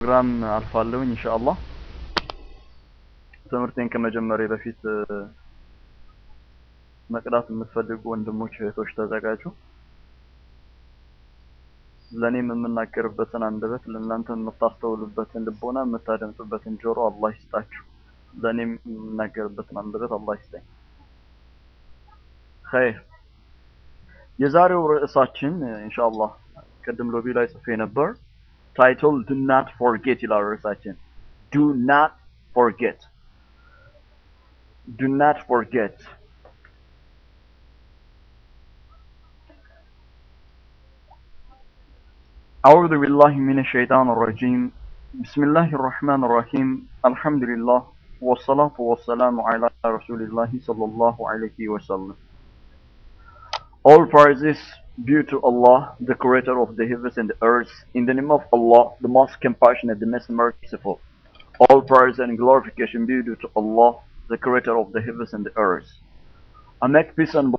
ቴሌግራም አልፋለሁኝ ኢንሻአላህ። ትምህርቴን ከመጀመሪያ በፊት መቅዳት የምትፈልጉ ወንድሞች እህቶች ተዘጋጁ። ለእኔም የምናገርበትን አንደበት ለእናንተ የምታስተውሉበትን ልቦና የምታደምጡበትን ጆሮ አላህ ይስጣችሁ። ለእኔም የምናገርበትን አንደበት አላህ ይስጠኝ። ኸይር የዛሬው ርዕሳችን ኢንሻአላህ ቅድም ሎቢ ላይ ጽፌ ነበር። ታይትል ዱ ናት ፎርጌት ይላል ርዕሳችን። ዱ ናት ፎርጌት ዱ ናት ፎርጌት أعوذ بالله من الشيطان الرجيم بسم الله الرحمن الرحيم الحمد لله والصلاة والسلام على رسول الله صلى الله عليه وسلم All praises due to Allah, the creator of the heavens and the earth, in the name of Allah, the most compassionate, the most merciful. All praise and glorification be due to Allah, the creator of the heavens and the earth. I make peace and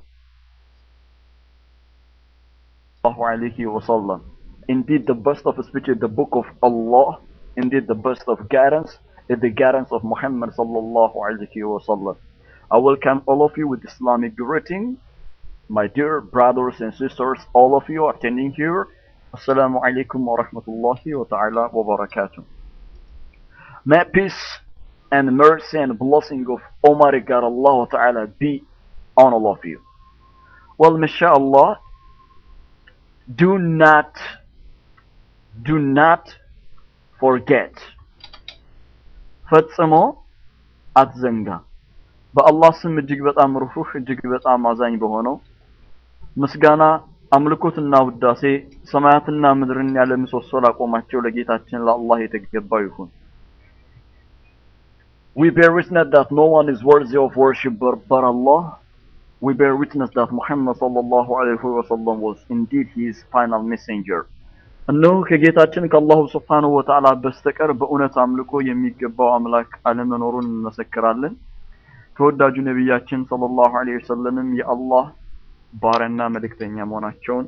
alayhi wasallam. Indeed, the best of speech is the book of Allah. Indeed, the best of guidance is the guidance of Muhammad sallallahu alayhi wasallam. I welcome all of you with Islamic greeting. My dear brothers and sisters, all of you attending here. Assalamu alaikum wa rahmatullahi wa ta'ala wa barakatuh. May peace and mercy and blessing of Almighty God Allah Ta'ala be on all of you. Well, mashallah, do not, do not forget. ፈጽሞ አትዘንጋ። በአላህ ስም እጅግ በጣም ሩህሩህ እጅግ በጣም አዛኝ በሆነው ምስጋና አምልኮትና ውዳሴ ሰማያትና ምድርን ያለ ምሰሶ ላቆማቸው ለጌታችን ለአላህ የተገባ ይሁን። We bear witness that no one is worthy of worship but, but Allah. We bear witness that Muhammad sallallahu alaihi wasallam was indeed his final messenger. እነሆ ከጌታችን ከአላሁ ስብሓንሁ ወተዓላ በስተቀር በእውነት አምልኮ የሚገባው አምላክ አለመኖሩን እንመሰክራለን። ተወዳጁ ነቢያችን ሰለላሁ ዐለይሂ ወሰለምም የአላህ ባሪያና መልእክተኛ መሆናቸውን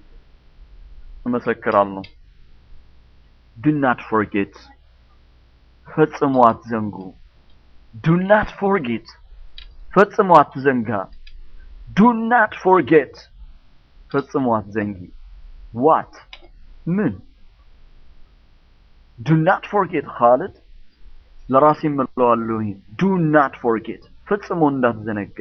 እመሰክራለሁ። ዱ ናት ፎርጌት ፈጽሞ አትዘንጉ። ዱ ናት ፎርጌት ፈጽሞ አትዘንጋ። ዱ ናት ፎርጌት ፈጽሞ አትዘንጊ። ዋት ምን? ዱ ናት ፎርጌት ኻልድ ለራሴ እምለዋለሁ። ዱ ናት ፎርጌት ፈጽሞ እንዳትዘነጋ።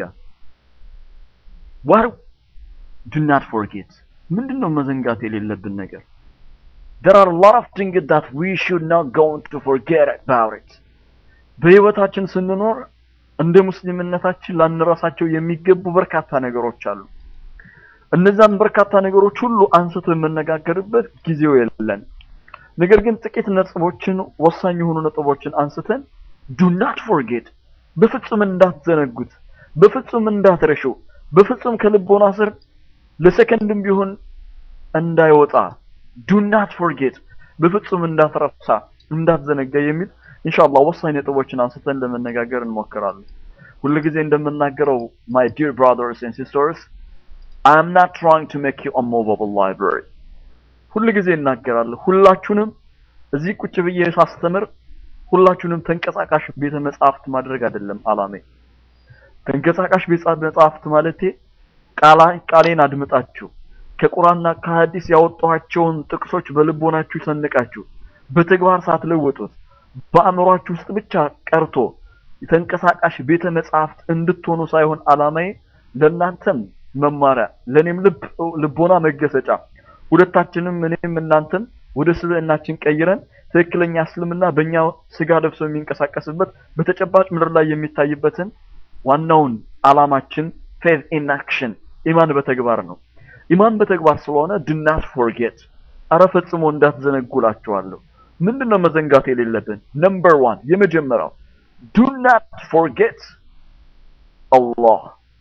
ዋት ዱ ናት ፎርጌት ምንድን ነው መዘንጋት የሌለብን ነገር? There are a lot of things that we should not go to forget about it. በህይወታችን ስንኖር እንደ ሙስሊምነታችን ላንረሳቸው የሚገቡ በርካታ ነገሮች አሉ። እነዛን በርካታ ነገሮች ሁሉ አንስቶ የምነጋገርበት ጊዜው የለን። ነገር ግን ጥቂት ነጥቦችን ወሳኝ የሆኑ ነጥቦችን አንስተን ዱ ናት ፎርጌት በፍጹም እንዳትዘነጉት፣ በፍጹም እንዳትረሹ፣ በፍጹም ከልቦና ስር ለሰከንድም ቢሆን እንዳይወጣ ዱ ናት ፎርጌት በፍጹም እንዳትረሳ እንዳትዘነጋ የሚል ኢንሻአላህ ወሳኝ ነጥቦችን አንስተን ለመነጋገር እንሞክራለን። ሁልጊዜ እንደምናገረው my dear brothers and sisters I am not trying to make you a movable library ሁልጊዜ እናገራለሁ። ሁላችሁንም እዚህ ቁጭ ብዬ ሳስተምር ሁላችሁንም ተንቀሳቃሽ ቤተ መጻሕፍት ማድረግ አይደለም አላሜ። ተንቀሳቃሽ ቤተ መጻሕፍት ማለቴ ቃላ ቃሌን አድምጣችሁ ከቁርአንና ከሐዲስ ያወጣኋቸውን ጥቅሶች በልቦናችሁ ሰንቃችሁ በተግባር ሳትለውጡት በአእምሯችሁ ውስጥ ብቻ ቀርቶ የተንቀሳቃሽ ቤተ መጻሕፍት እንድትሆኑ ሳይሆን አላማዬ ለእናንተም መማሪያ ለእኔም ልብ ልቦና መገሰጫ ሁለታችንም እኔም እናንተም ወደ ስብዕናችን ቀይረን ትክክለኛ እስልምና በእኛ ስጋ ለብሶ የሚንቀሳቀስበት በተጨባጭ ምድር ላይ የሚታይበትን ዋናውን አላማችን ፌዝ ኢን አክሽን ኢማን በተግባር ነው። ኢማን በተግባር ስለሆነ ዱ ናት ፎርጌት፣ አረ ፈጽሞ እንዳትዘነጉላችኋለሁ። ምንድነው መዘንጋት የሌለብን? ነምበር ዋን የመጀመሪያው ዱ ናት ፎርጌት አላህ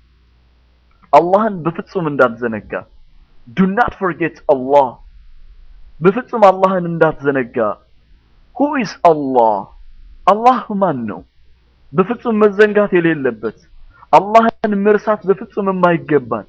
አላህን በፍጹም እንዳትዘነጋ። ዱ ናት ፎርጌት አላህ በፍጹም አላህን እንዳትዘነጋ። ሁ ኢዝ አላህ አላህ ማን ነው? በፍጹም መዘንጋት የሌለበት አላህን መርሳት በፍጹም የማይገባን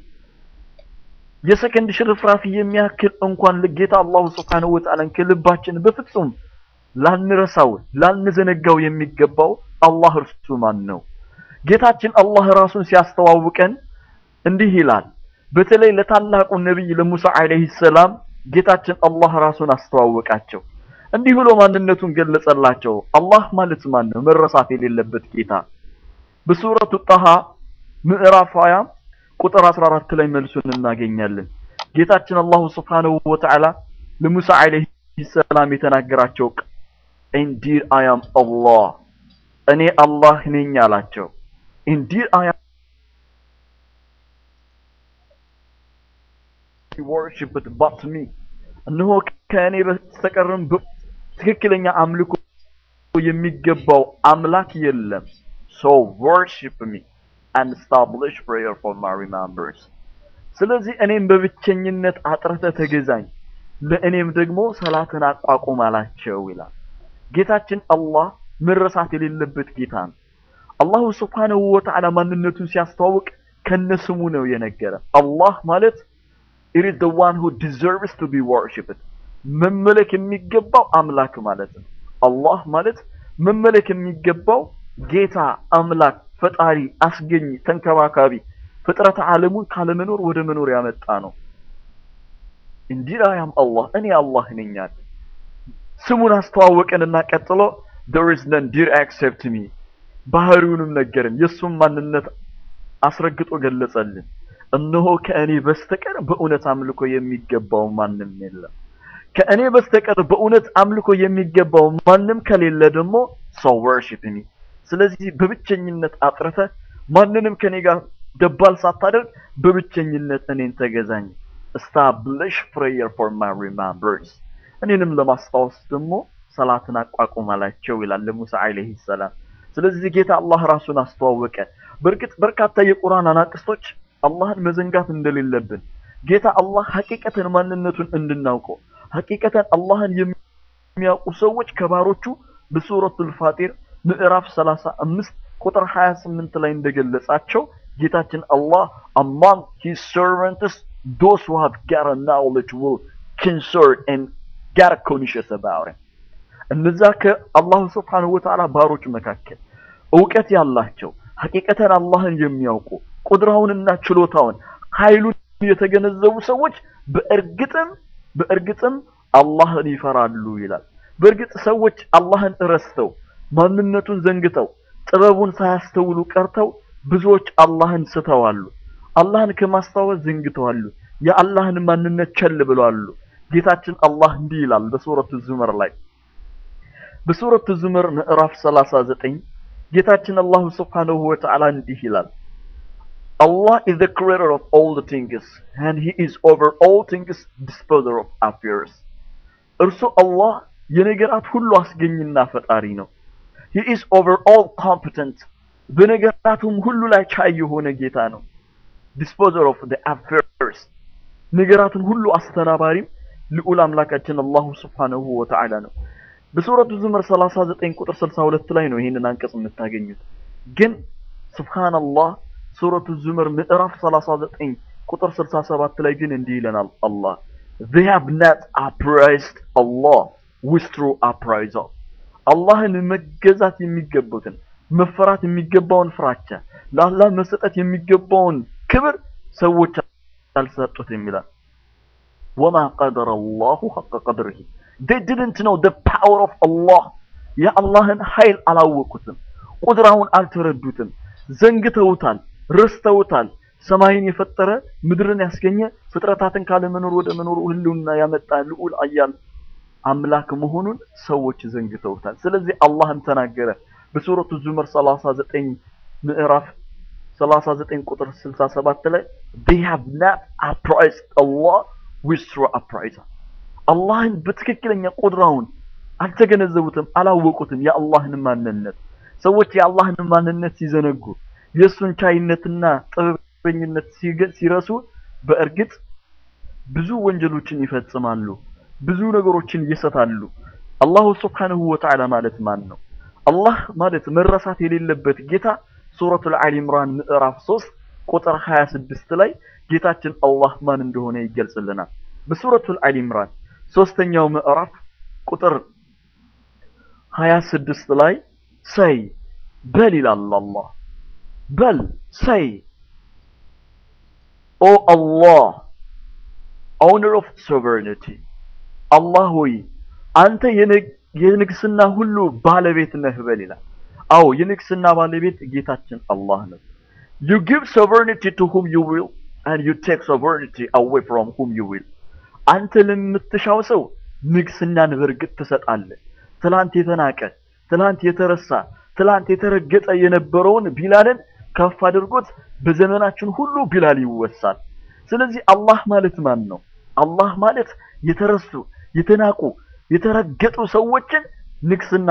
የሰከንድ ሽርፍራፊ የሚያክል እንኳን ጌታ አላሁ ስብሓነሁ ወተዓላን ከልባችን በፍጹም ላንረሳው ላንዘነጋው የሚገባው አላህ እርሱ ማን ነው? ጌታችን አላህ ራሱን ሲያስተዋውቀን እንዲህ ይላል። በተለይ ለታላቁ ነቢይ ለሙሳ ዓለይሂ ሰላም ጌታችን አላህ ራሱን አስተዋወቃቸው። እንዲህ ብሎ ማንነቱን ገለጸላቸው። አላህ ማለት ማን ነው? መረሳት የሌለበት ጌታ። በሱረቱ ጣሃ ምዕራፍ 20 ቁጥር 14 ላይ መልሱን እናገኛለን። ጌታችን አላሁ ስብሓነሁ ወተዓላ ለሙሳ ዓለይሂ ሰላም የተናገራቸው ኢንዲድ አይ አም አላህ እኔ አላህ ነኝ አላቸው። ኢንዲድ አይ worshiped but me እነሆ ከእኔ በስተቀርም ትክክለኛ አምልኮ የሚገባው አምላክ የለም። so worship me and establish prayer for my remembrance ስለዚህ እኔም በብቸኝነት አጥርተህ ተገዛኝ ለእኔም ደግሞ ሰላትን አቋቁም አላቸው ይላል። ጌታችን አላህ መረሳት የሌለበት ጌታ ነው። አላሁ ስብሓነሁ ወተዓላ ማንነቱን ሲያስተዋውቅ ከነስሙ ነው የነገረ። አላህ ማለት it is the one who deserves to be worshipped መመለክ የሚገባው አምላክ ማለት ነው። አላህ ማለት መመለክ የሚገባው ጌታ፣ አምላክ፣ ፈጣሪ፣ አስገኝ፣ ተንከባካቢ ፍጥረተ ዓለሙን ካለመኖር ወደ መኖር ያመጣ ነው። እንዲህ አያም አላህ እኔ አላህ ነኝ አለ። ስሙን አስተዋወቀንና ቀጥሎ there is none dear except me ባህሪውንም ነገርን የእሱም ማንነት አስረግጦ ገለጸልን። እነሆ ከእኔ በስተቀር በእውነት አምልኮ የሚገባው ማንም የለም። ከእኔ በስተቀር በእውነት አምልኮ የሚገባው ማንም ከሌለ ደግሞ ሰው worship me ስለዚህ በብቸኝነት አጥርተ ማንንም ከኔ ጋር ደባል ሳታደርግ በብቸኝነት እኔን ተገዛኝ። establish prayer for my remembrance እኔንም ለማስታወስ ደግሞ ሰላትን አቋቁም አላቸው ይላል ለሙሳ ዓለይሂ ሰላም። ስለዚህ ጌታ አላህ ራሱን አስተዋወቀ። በእርግጥ በርካታ የቁርአን አናቅስቶች አላህን መዘንጋት እንደሌለብን ጌታ አላህ ሐቂቀተን ማንነቱን እንድናውቀው ሐቂቀተን አላህን የሚያውቁ ሰዎች ከባሮቹ በሱረቱል ፋጢር ምዕራፍ 35 ቁጥር 28 ላይ እንደገለጻቸው ጌታችን አላህ among his servants those who have got a knowledge will concern and get conscious about it እነዛ ከአላሁ ስብሓነሁ ወተዓላ ባሮች መካከል እውቀት ያላቸው ሐቂቀተን አላህን የሚያውቁ ቁድራውንና ችሎታውን ኃይሉን የተገነዘቡ ሰዎች በእርግጥም በእርግጥም አላህን ይፈራሉ ይላል። በእርግጥ ሰዎች አላህን እረስተው ማንነቱን ዘንግተው ጥበቡን ሳያስተውሉ ቀርተው ብዙዎች አላህን ስተዋሉ። አላህን ከማስታወስ ዘንግተዋሉ። የአላህን ማንነት ቸል ብለዋሉ። ጌታችን አላህ እንዲህ ይላል በሱረቱ ዙመር ላይ በሱረቱ ዙመር ምዕራፍ 39 ጌታችን አላሁ ስብሓነሁ ወተዓላ እንዲህ ይላል Allah is the creator of all the things and he is over all things disposer of affairs እርሱ አላህ የነገራት ሁሉ አስገኝና ፈጣሪ ነው he is over all competent በነገራቱም ሁሉ ላይ ቻይ የሆነ ጌታ ነው disposer of the affairs ነገራትን ሁሉ አስተናባሪም ልዑል አምላካችን አላሁ ስብሓነሁ ወተዓላ ነው በሱረቱ ዙመር 39 ቁጥር 62 ላይ ነው ይህንን አንቀጽ የምታገኙት ግን ሱብሃንአላህ ሱረቱ ዙመር ምዕራፍ 39 ቁጥር 67 ላይ ግን እንዲህ ይለናል አላህ they have not appraised Allah with true appraisal አላህን መገዛት የሚገቡትን መፈራት የሚገባውን ፍራቻ ለአላህ መሰጠት የሚገባውን ክብር ሰዎች አልሰጡትም ይላል ወማ ቀደረ አላሁ ሐቀ ቀድርህ they didn't know the power of Allah የአላህን ኃይል አላወቁትም ቁድራውን አልተረዱትም ዘንግተውታል ረስተውታል ሰማይን የፈጠረ ምድርን ያስገኘ ፍጥረታትን ካለመኖር ወደ መኖር ህልውና ያመጣ ልዑል አያል አምላክ መሆኑን ሰዎች ዘንግተውታል ስለዚህ አላህም ተናገረ በሱረቱ ዙመር 39 ምዕራፍ 39 ቁጥር 67 ላይ they have not appraised Allah with true appraisal አላህን በትክክለኛ ቁድራውን አልተገነዘቡትም አላወቁትም የአላህን ማንነት ሰዎች የአላህን ማንነት ሲዘነጉ የእሱን ቻይነትና ጥበበኝነት ሲረሱ በእርግጥ ብዙ ወንጀሎችን ይፈጽማሉ ብዙ ነገሮችን ይሰታሉ አላሁ ስብሓንሁ ወተዓላ ማለት ማን ነው አላህ ማለት መረሳት የሌለበት ጌታ ሱረቱል አሊ ኢምራን ምዕራፍ 3 ቁጥር 26 ላይ ጌታችን አላህ ማን እንደሆነ ይገልጽልናል በሱረቱል አሊ ኢምራን ሶስተኛው ምዕራፍ ቁጥር 26 ላይ ሰይ በል ይላል አላህ በል ሰይ ኦ አላህ ኦውነር ኦፍ ሶቨሬኒቲ አላህ ሆይ አንተ የንግስና ሁሉ ባለቤት ነህ በል ይላል። አዎ የንግስና ባለቤት ጌታችን አላህ ነው። you give sovereignty to whom you will and you take sovereignty away from whom you will አንተ ለምትሻው ሰው ንግስናን በርግጥ ትሰጣለህ። ትላንት የተናቀ ትላንት የተረሳ ትላንት የተረገጠ የነበረውን ቢላልን ከፍ አድርጎት በዘመናችን ሁሉ ቢላል ይወሳል። ስለዚህ አላህ ማለት ማን ነው? አላህ ማለት የተረሱ የተናቁ የተረገጡ ሰዎችን ንግስና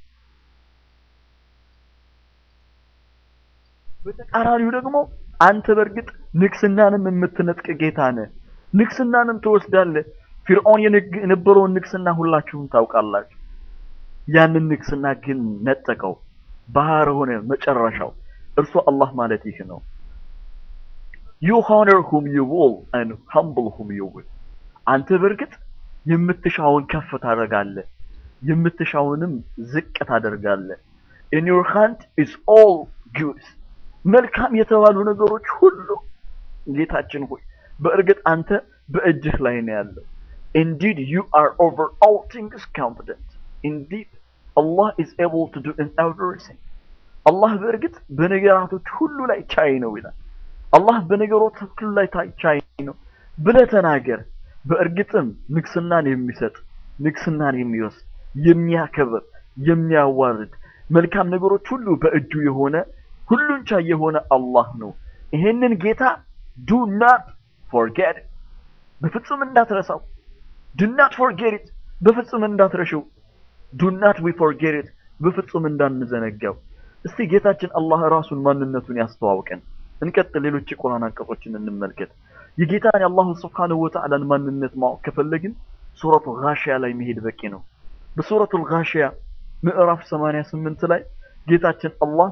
በተቃራኒው ደግሞ አንተ በእርግጥ ንግስናንም የምትነጥቅ ጌታ ነህ። ንግስናንም ትወስዳለህ። ፊርዖን የነበረውን ንግስና ሁላችሁም ታውቃላችሁ። ያንን ንግስና ግን ነጠቀው፣ ባህር ሆነ መጨረሻው። እርሱ አላህ ማለት ይህ ነው። you honor whom you will and humble whom you will አንተ በእርግጥ የምትሻውን ከፍ ታደርጋለህ፣ የምትሻውንም ዝቅ ታደርጋለህ። in your hand is all good መልካም የተባሉ ነገሮች ሁሉ ጌታችን ሆይ በእርግጥ አንተ በእጅህ ላይ ነው ያለው። indeed you are over all things competent indeed Allah is able to do in everything አላህ በእርግጥ በነገራቶች ሁሉ ላይ ቻይ ነው ይላል። አላህ በነገሮች ሁሉ ላይ ቻይ ነው ብለህ ተናገር። በእርግጥም ንግስናን የሚሰጥ ንግስናን የሚወስድ የሚያከብር የሚያዋርድ መልካም ነገሮች ሁሉ በእጁ የሆነ ሁሉን ቻይ የሆነ አላህ ነው። ይሄንን ጌታ ዱ ናት ፎርጌት በፍጹም እንዳትረሳው። ዱ ናት ፎርጌት ኢት በፍጹም እንዳትረሽው። ዱ ናት ዊ ፎርጌት ኢት በፍጹም እንዳንዘነጋው። እስቲ ጌታችን አላህ ራሱን ማንነቱን ያስተዋውቀን። እንቀጥል። ሌሎች የቁርአን አንቀጾችን እንመልከት። የጌታን የአላሁ ስብሓነሁ ወተዓላን ማንነት ማወቅ ከፈለግን ሱረቱ ጋሺያ ላይ መሄድ በቂ ነው። በሱረቱ ጋሺያ ምዕራፍ 88 ላይ ጌታችን አላህ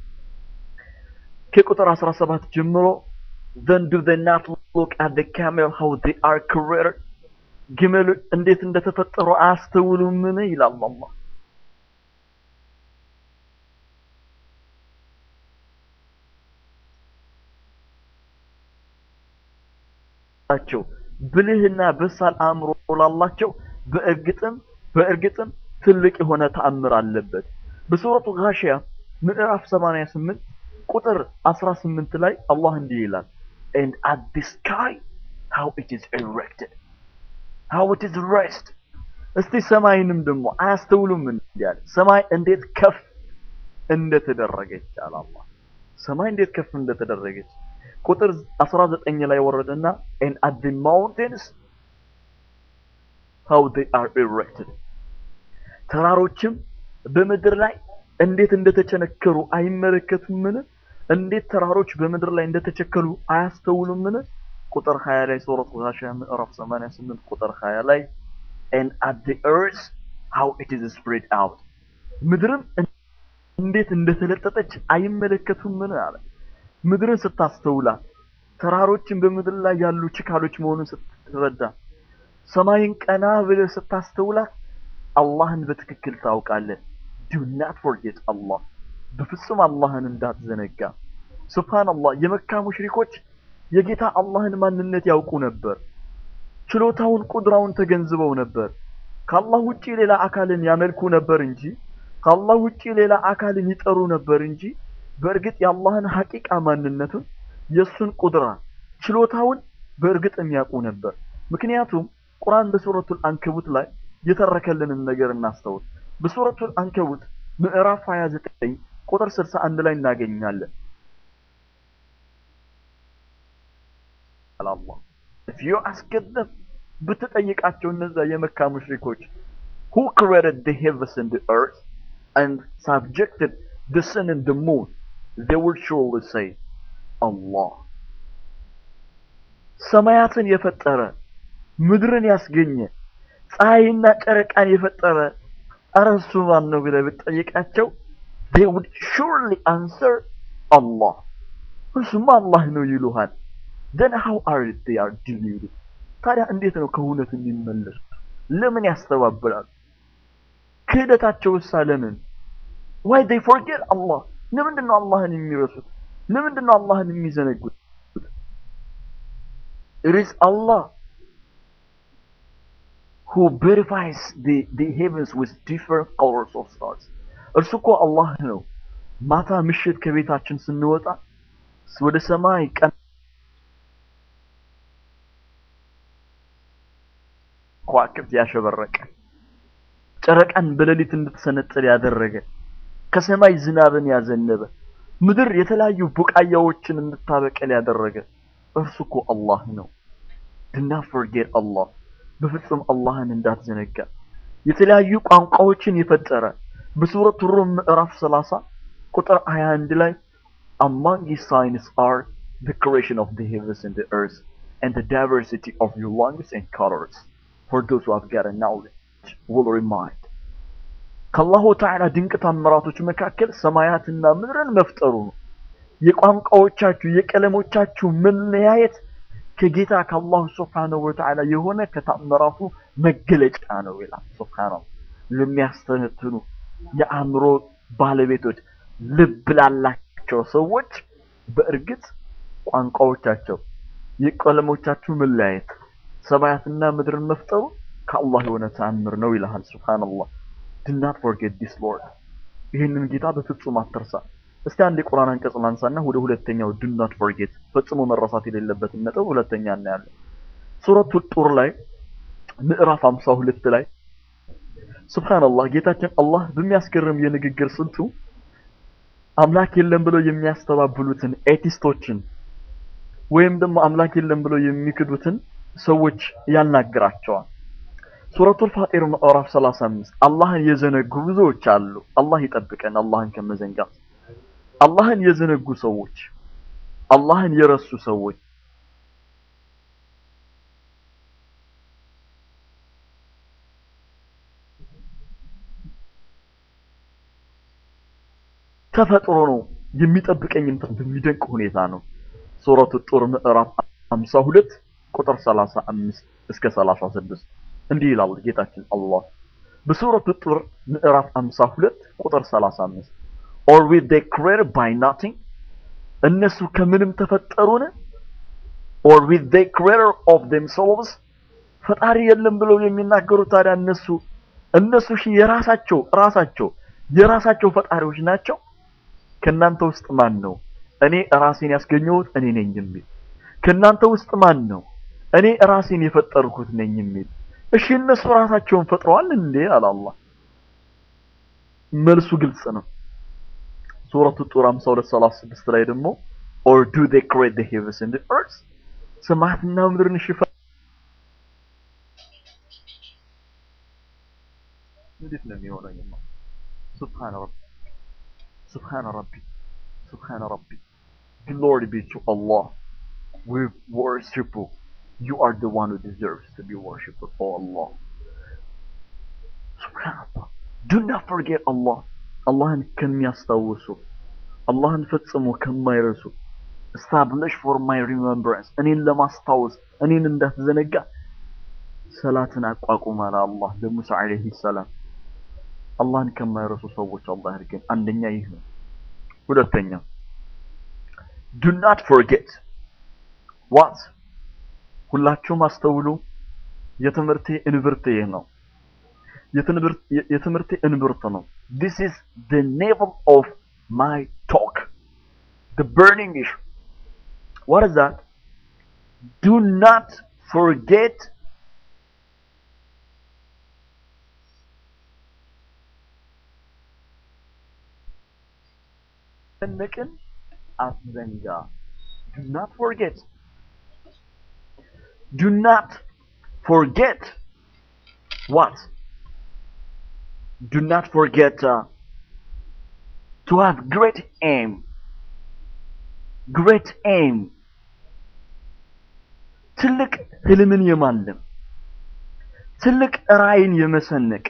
ከቁጥር 17 ጀምሮ then do they not look at the camel how they are created ግመል እንዴት እንደተፈጠሩ አያስተውሉምን ይላል አላህ ላቸው ብልህና በሳል አእምሮ ላላቸው በእርግጥም በእርግጥም ትልቅ የሆነ ተአምር አለበት። በሱረቱ ጋሺያ ምዕራፍ 88 ቁጥር 18 ላይ አላህ እንዲህ ይላል and at the sky how it is erected how it is raised እስቲ ሰማይንም ደግሞ አያስተውሉም እንዲህ አለ ሰማይ እንዴት ከፍ እንደተደረገች አለ አላህ ሰማይ እንዴት ከፍ እንደተደረገች ቁጥር 19 ላይ ወረደና and at the mountains how they are erected ተራሮችም በምድር ላይ እንዴት እንደተቸነከሩ አይመለከቱምን? እንዴት ተራሮች በምድር ላይ እንደተቸከሉ አያስተውሉምን? ቁጥር 20 ላይ ሱረቱ ጋሺያ ምዕራፍ 88 ቁጥር 20 ላይ and at the earth how it is spread out ምድርም እንዴት እንደተለጠጠች አይመለከቱምን አለ። ምድርን ስታስተውላት ተራሮችን በምድር ላይ ያሉ ችካሎች መሆኑን ስትረዳ ሰማይን ቀና ብለህ ስታስተውላት አላህን በትክክል ታውቃለህ። ዱ ናት ፎርጌት አላህ በፍጹም አላህን እንዳትዘነጋ። ሱብሃንአላህ የመካ ሙሽሪኮች የጌታ አላህን ማንነት ያውቁ ነበር። ችሎታውን ቁድራውን ተገንዝበው ነበር። ከአላህ ውጪ ሌላ አካልን ያመልኩ ነበር እንጂ ከአላህ ውጪ ሌላ አካልን ይጠሩ ነበር እንጂ በእርግጥ የአላህን ሐቂቃ ማንነቱን የእሱን ቁድራ ችሎታውን በእርግጥ የሚያውቁ ነበር። ምክንያቱም ቁርአን በሱረቱል አንከቡት ላይ የተረከልንን ነገር እናስተውል። በሱረቱል አንከቡት ምዕራፍ 29 ቁጥር 61 ላይ እናገኛለን። አላህ if you ask them ብትጠይቃቸው እነዛ የመካ ሙሽሪኮች who created the heavens and the earth and subjected the sun and the moon they would surely say Allah ሰማያትን የፈጠረ ምድርን ያስገኘ ፀሐይና ጨረቃን የፈጠረ ኧረ እሱ ማን ነው ብለህ ብትጠይቃቸው they would surely answer Allah እሱማ አላህ ነው ይሉሃል then how are they are deluded ታዲያ እንዴት ነው ከእውነት የሚመለሱት ለምን ያስተባብላሉ ክህደታቸው እሳ ለምን why they forget Allah ለምንድን ነው አላህን የሚረሱት ለምንድን ነው አላህን የሚዘነጉት it is Allah who verifies the, the heavens with different colors of stars እርሱ እኮ አላህ ነው ማታ ምሽት ከቤታችን ስንወጣ ወደ ሰማይ ቀን ከዋክብት ያሸበረቀ ጨረቃን በሌሊት እንድትሰነጥል ያደረገ ከሰማይ ዝናብን ያዘነበ ምድር የተለያዩ ቡቃያዎችን እንድታበቀል ያደረገ እርሱ እኮ አላህ ነው። ድና ፎርጌት አላህ በፍጹም አላህን እንዳትዘነጋ። የተለያዩ ቋንቋዎችን የፈጠረ በሱረቱ ሩም ምዕራፍ 30 ቁጥር 21 ላይ among his signs are the creation of the heavens and the earth and the diversity of your lungs and colors for those who have got a knowledge will remind ከአላሁ ተዓላ ድንቅ ታምራቶች መካከል ሰማያትና ምድርን መፍጠሩ ነው። የቋንቋዎቻችሁ የቀለሞቻችሁ መለያየት ከጌታ ከአላሁ ስብሓነሁ ወተዓላ የሆነ ከታምራቱ መገለጫ ነው ይላል። ሱብሃነላህ ለሚያስተነትኑ የአእምሮ ባለቤቶች ልብ ላላቸው ሰዎች በእርግጥ ቋንቋዎቻቸው የቀለሞቻችሁ መለያየት ሰማያትና ምድርን መፍጠሩ ከአላህ የሆነ ተአምር ነው ይልሃል። ሱብሃነላህ do not forget this Lord ይህንን ጌታ በፍጹም አትርሳ። እስቲ አንድ የቁርአን አንቀጽ ላንሳና ወደ ሁለተኛው do not forget ፈጽሞ መረሳት የሌለበትን ነጥብ ሁለተኛ እናያለን። ሱረቱ ጡር ላይ ምዕራፍ 52 ላይ ሱብሃንአላህ ጌታችን አላህ በሚያስገርም የንግግር ስልቱ አምላክ የለም ብለው የሚያስተባብሉትን ኤቲስቶችን ወይም ደግሞ አምላክ የለም ብለው የሚክዱትን ሰዎች ያናግራቸዋል። ሱረቱል ፋጢር ምዕራፍ 35 አላህን የዘነጉ ብዙዎች አሉ። አላህ ይጠብቀን አላህን ከመዘንጋት። አላህን የዘነጉ ሰዎች፣ አላህን የረሱ ሰዎች ተፈጥሮ ነው የሚጠብቀኝ እንትን በሚደንቅ ሁኔታ ነው። ሱረቱ ጡር ምዕራፍ 52 ቁጥር 35 እስከ 36 እንዲህ ይላል ጌታችን አላህ በሱረቱ ጡር ምዕራፍ 52 ቁጥር 35 or with they created by nothing እነሱ ከምንም ተፈጠሩን or with they creator of themselves ፈጣሪ የለም ብለው የሚናገሩ ታዲያ እነሱ እነሱ ሺ የራሳቸው ራሳቸው የራሳቸው ፈጣሪዎች ናቸው። ከናንተ ውስጥ ማን ነው እኔ ራሴን ያስገኘሁት እኔ ነኝ የሚል? ከናንተ ውስጥ ማን ነው እኔ ራሴን የፈጠርኩት ነኝ የሚል? እሺ እነሱ ራሳቸውን ፈጥረዋል እንዴ? አለ አላህ። መልሱ ግልጽ ነው። ሱረቱ ጡር 52 36 ላይ ደግሞ or do they create the heavens and the earth ሰማያትና ምድርን ሽፋ እንዴት ነው የሚሆነው? ሱብሃነ ረቢ ሱብሃነ ረቢ ሱብሃነ ረቢ glory be to Allah we worship you you are the one who deserves to be worshipped oh Allah subhanallah do not forget Allah አላህን ከሚያስታውሱ አላህን ፈጽሞ ከማይረሱ establish for my remembrance እኔን ለማስታወስ እኔን እንዳትዘነጋ ሰላትን አቋቁማል አላህ ለሙሳ አለይሂ ሰላም አላህን ከማይረሱ ሰዎች አላህ ያድርገን። አንደኛ ይህ ነው። ሁለተኛ do not forget what ሁላችሁም አስተውሉ። የትምህርቴ እንብርት ይህ ነው። የትምህርቴ እንብርት ነው። this is the navel of my talk the burning issue what is that do not forget መጨነቅን አትዘንጋ። do not forget do not forget what do not forget uh, to have great aim great aim ትልቅ ህልምን የማለም ትልቅ ራዕይን የመሰነቅ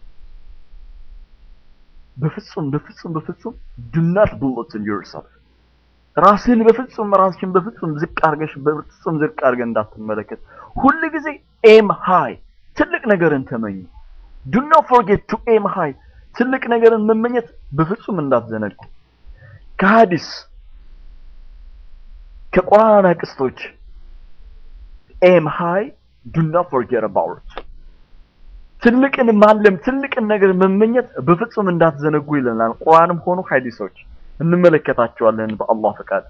በፍጹም በፍጹም በፍጹም do not bulletin yourself ራስህን በፍጹም ራስህን በፍጹም ዝቅ አርገሽ በፍጹም ዝቅ አርገህ እንዳትመለከት። ሁል ጊዜ ኤም ሃይ ትልቅ ነገርን ተመኝ። ዱ ኖት ፎርጌት ቱ ኤም ሃይ ትልቅ ነገርን መመኘት በፍጹም እንዳትዘነጉ። ከሐዲስ ከቁርአን አቅስቶች ኤም ሃይ ዱ ኖት ፎርጌት አባውት ትልቅን ማለም ትልቅን ነገር መመኘት በፍጹም እንዳትዘነጉ ይለናል። ቁርአንም ሆኑ ሐዲሶች እንመለከታቸዋለን በአላህ ፈቃድ።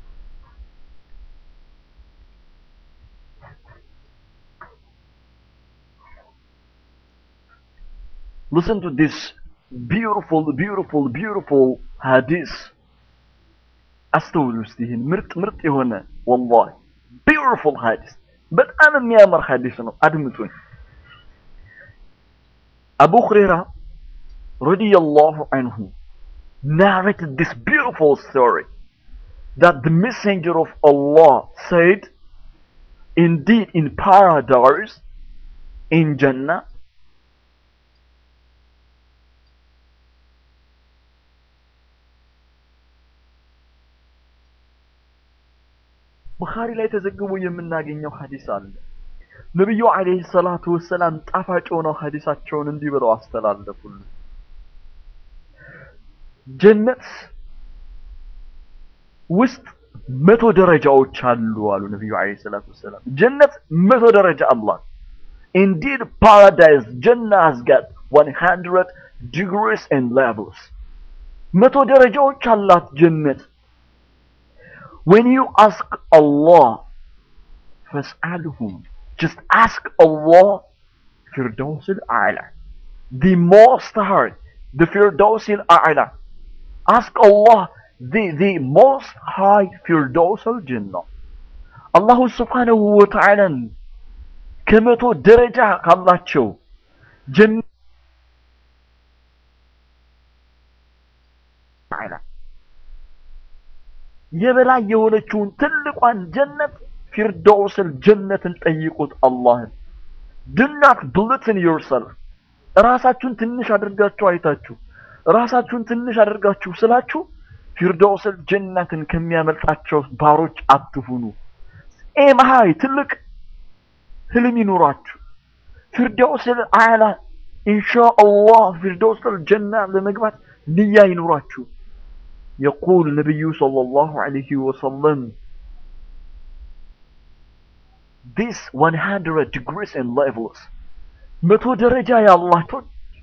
Listen to this beautiful, beautiful, beautiful hadith. አስተውሉ እስቲ ይህን ምርጥ ምርጥ የሆነ ወላሂ beautiful hadith በጣም የሚያምር ሐዲስ ነው። አድምጡኝ። አቡ ሁረይራ ረዲየላሁ አንሁ narrated this beautiful story that the messenger of Allah said, indeed in paradise, in Jannah, ቡኻሪ ላይ ተዘግቦ የምናገኘው ሐዲስ አለ። ነብዩ አለይሂ ሰላቱ ወሰላም ጣፋጭ ሆነው ሐዲሳቸውን እንዲህ ብለው አስተላለፉልን። ጀነት ውስጥ መቶ ደረጃዎች አሉ አሉ ነብዩ አለይሂ ሰላቱ ወሰላም። ጀነት መቶ ደረጃ አላት። Indeed paradise Jannah has got 100 degrees and levels. መቶ ደረጃዎች አላት ጀነት። When you ask Allah, فاسألهم. Just ask Allah, Firdaus al-A'la. The most high, the Firdaus al-A'la. Ask Allah, the, the most high Firdaus al-Jannah. Allah subhanahu wa ta'ala ከመቶ ደረጃ ካላቸው ጀነት የበላይ የሆነችውን ትልቋን ጀነት ፊርደውስል ጀነትን ጠይቁት አላህን። do not belittle yourself ራሳችሁን ትንሽ አድርጋችሁ አይታችሁ ራሳችሁን ትንሽ አድርጋችሁ ስላችሁ ፊርደውስል ጀነትን ከሚያመልጣቸው ባሮች አትሁኑ። ኤም ሃይ ትልቅ ህልም ይኑራችሁ። ፊርደውስል አዕላ ኢንሻአላህ ፊርደውስል ጀና ለመግባት ንያ ይኑራችሁ። يقول النبي صلى الله عليه وسلم this 100 degrees and levels መቶ ደረጃ ያላቸው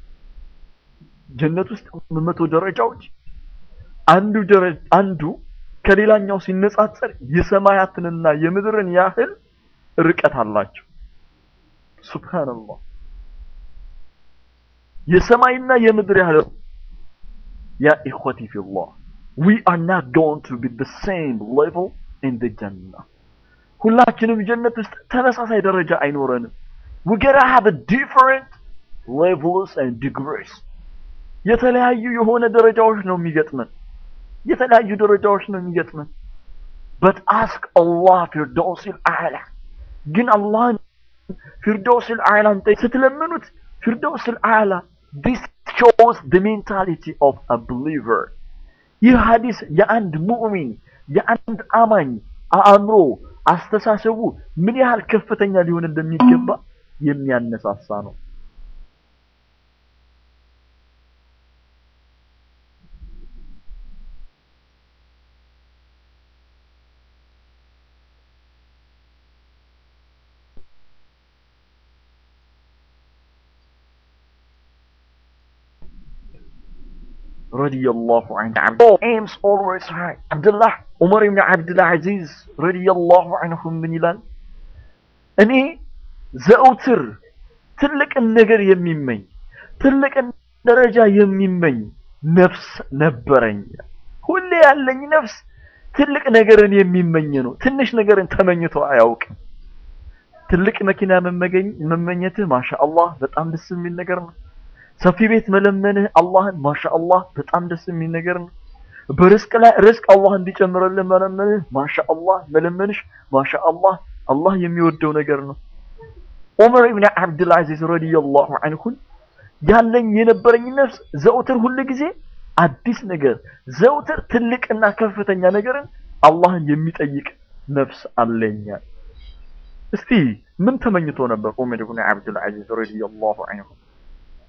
ጀነት ውስጥ መቶ ደረጃዎች አንዱ ደረጃ አንዱ ከሌላኛው ሲነጻጸር የሰማያትንና የምድርን ያህል ርቀት አላቸው። ሱብሃንአላህ የሰማይና የምድር ያህል ያ ኢኽወቲ ፊላህ we are not going to be the same level in the Jannah. ሁላችንም ጀነት ውስጥ ተመሳሳይ ደረጃ አይኖረንም። we gotta have a different levels and degrees. የተለያዩ የሆነ ደረጃዎች ነው የሚገጥመን። የተለያዩ ደረጃዎች ነው የሚገጥመን። but ask Allah ፊርደውሲል አዕላ ግን አላህን ፊርደውሲል አዕላን ስትለምኑት ፊርደውሲል አዕላ this shows the mentality of a believer ይህ ሐዲስ የአንድ ሙእሚን የአንድ አማኝ አእምሮ አስተሳሰቡ ምን ያህል ከፍተኛ ሊሆን እንደሚገባ የሚያነሳሳ ነው። ረዲየላሁ ዐንሁ aims always high አብዱላህ ዑመር ኢብኑ አብዱል አዚዝ ረዲየላሁ ዐንሁ ምን ይላል? እኔ ዘውትር ትልቅን ነገር የሚመኝ ትልቅን ደረጃ የሚመኝ ነፍስ ነበረኝ። ሁሌ ያለኝ ነፍስ ትልቅ ነገርን የሚመኝ ነው። ትንሽ ነገርን ተመኝቶ አያውቅም። ትልቅ መኪና መመኘትህ ማሻአላህ በጣም ደስ የሚል ነገር ነው። ሰፊ ቤት መለመንህ አላህን ማሻአላህ በጣም ደስ የሚል ነገር ነው። በርዝቅ ላይ ርዝቅ አላህ እንዲጨምርልህ መለመንህ ማሻአላህ መለመንሽ ማሻአላህ አላህ የሚወደው ነገር ነው። ዑመር ኢብኑ አብዱል አዚዝ ረዲየላሁ ዐንሁን ያለኝ የነበረኝ ነፍስ ዘውትር ሁል ጊዜ አዲስ ነገር ዘውትር ትልቅና ከፍተኛ ነገርን አላህን የሚጠይቅ ነፍስ አለኛል። እስቲ ምን ተመኝቶ ነበር ዑመር ኢብኑ አብዱል አዚዝ ረዲየላሁ ዐንሁ?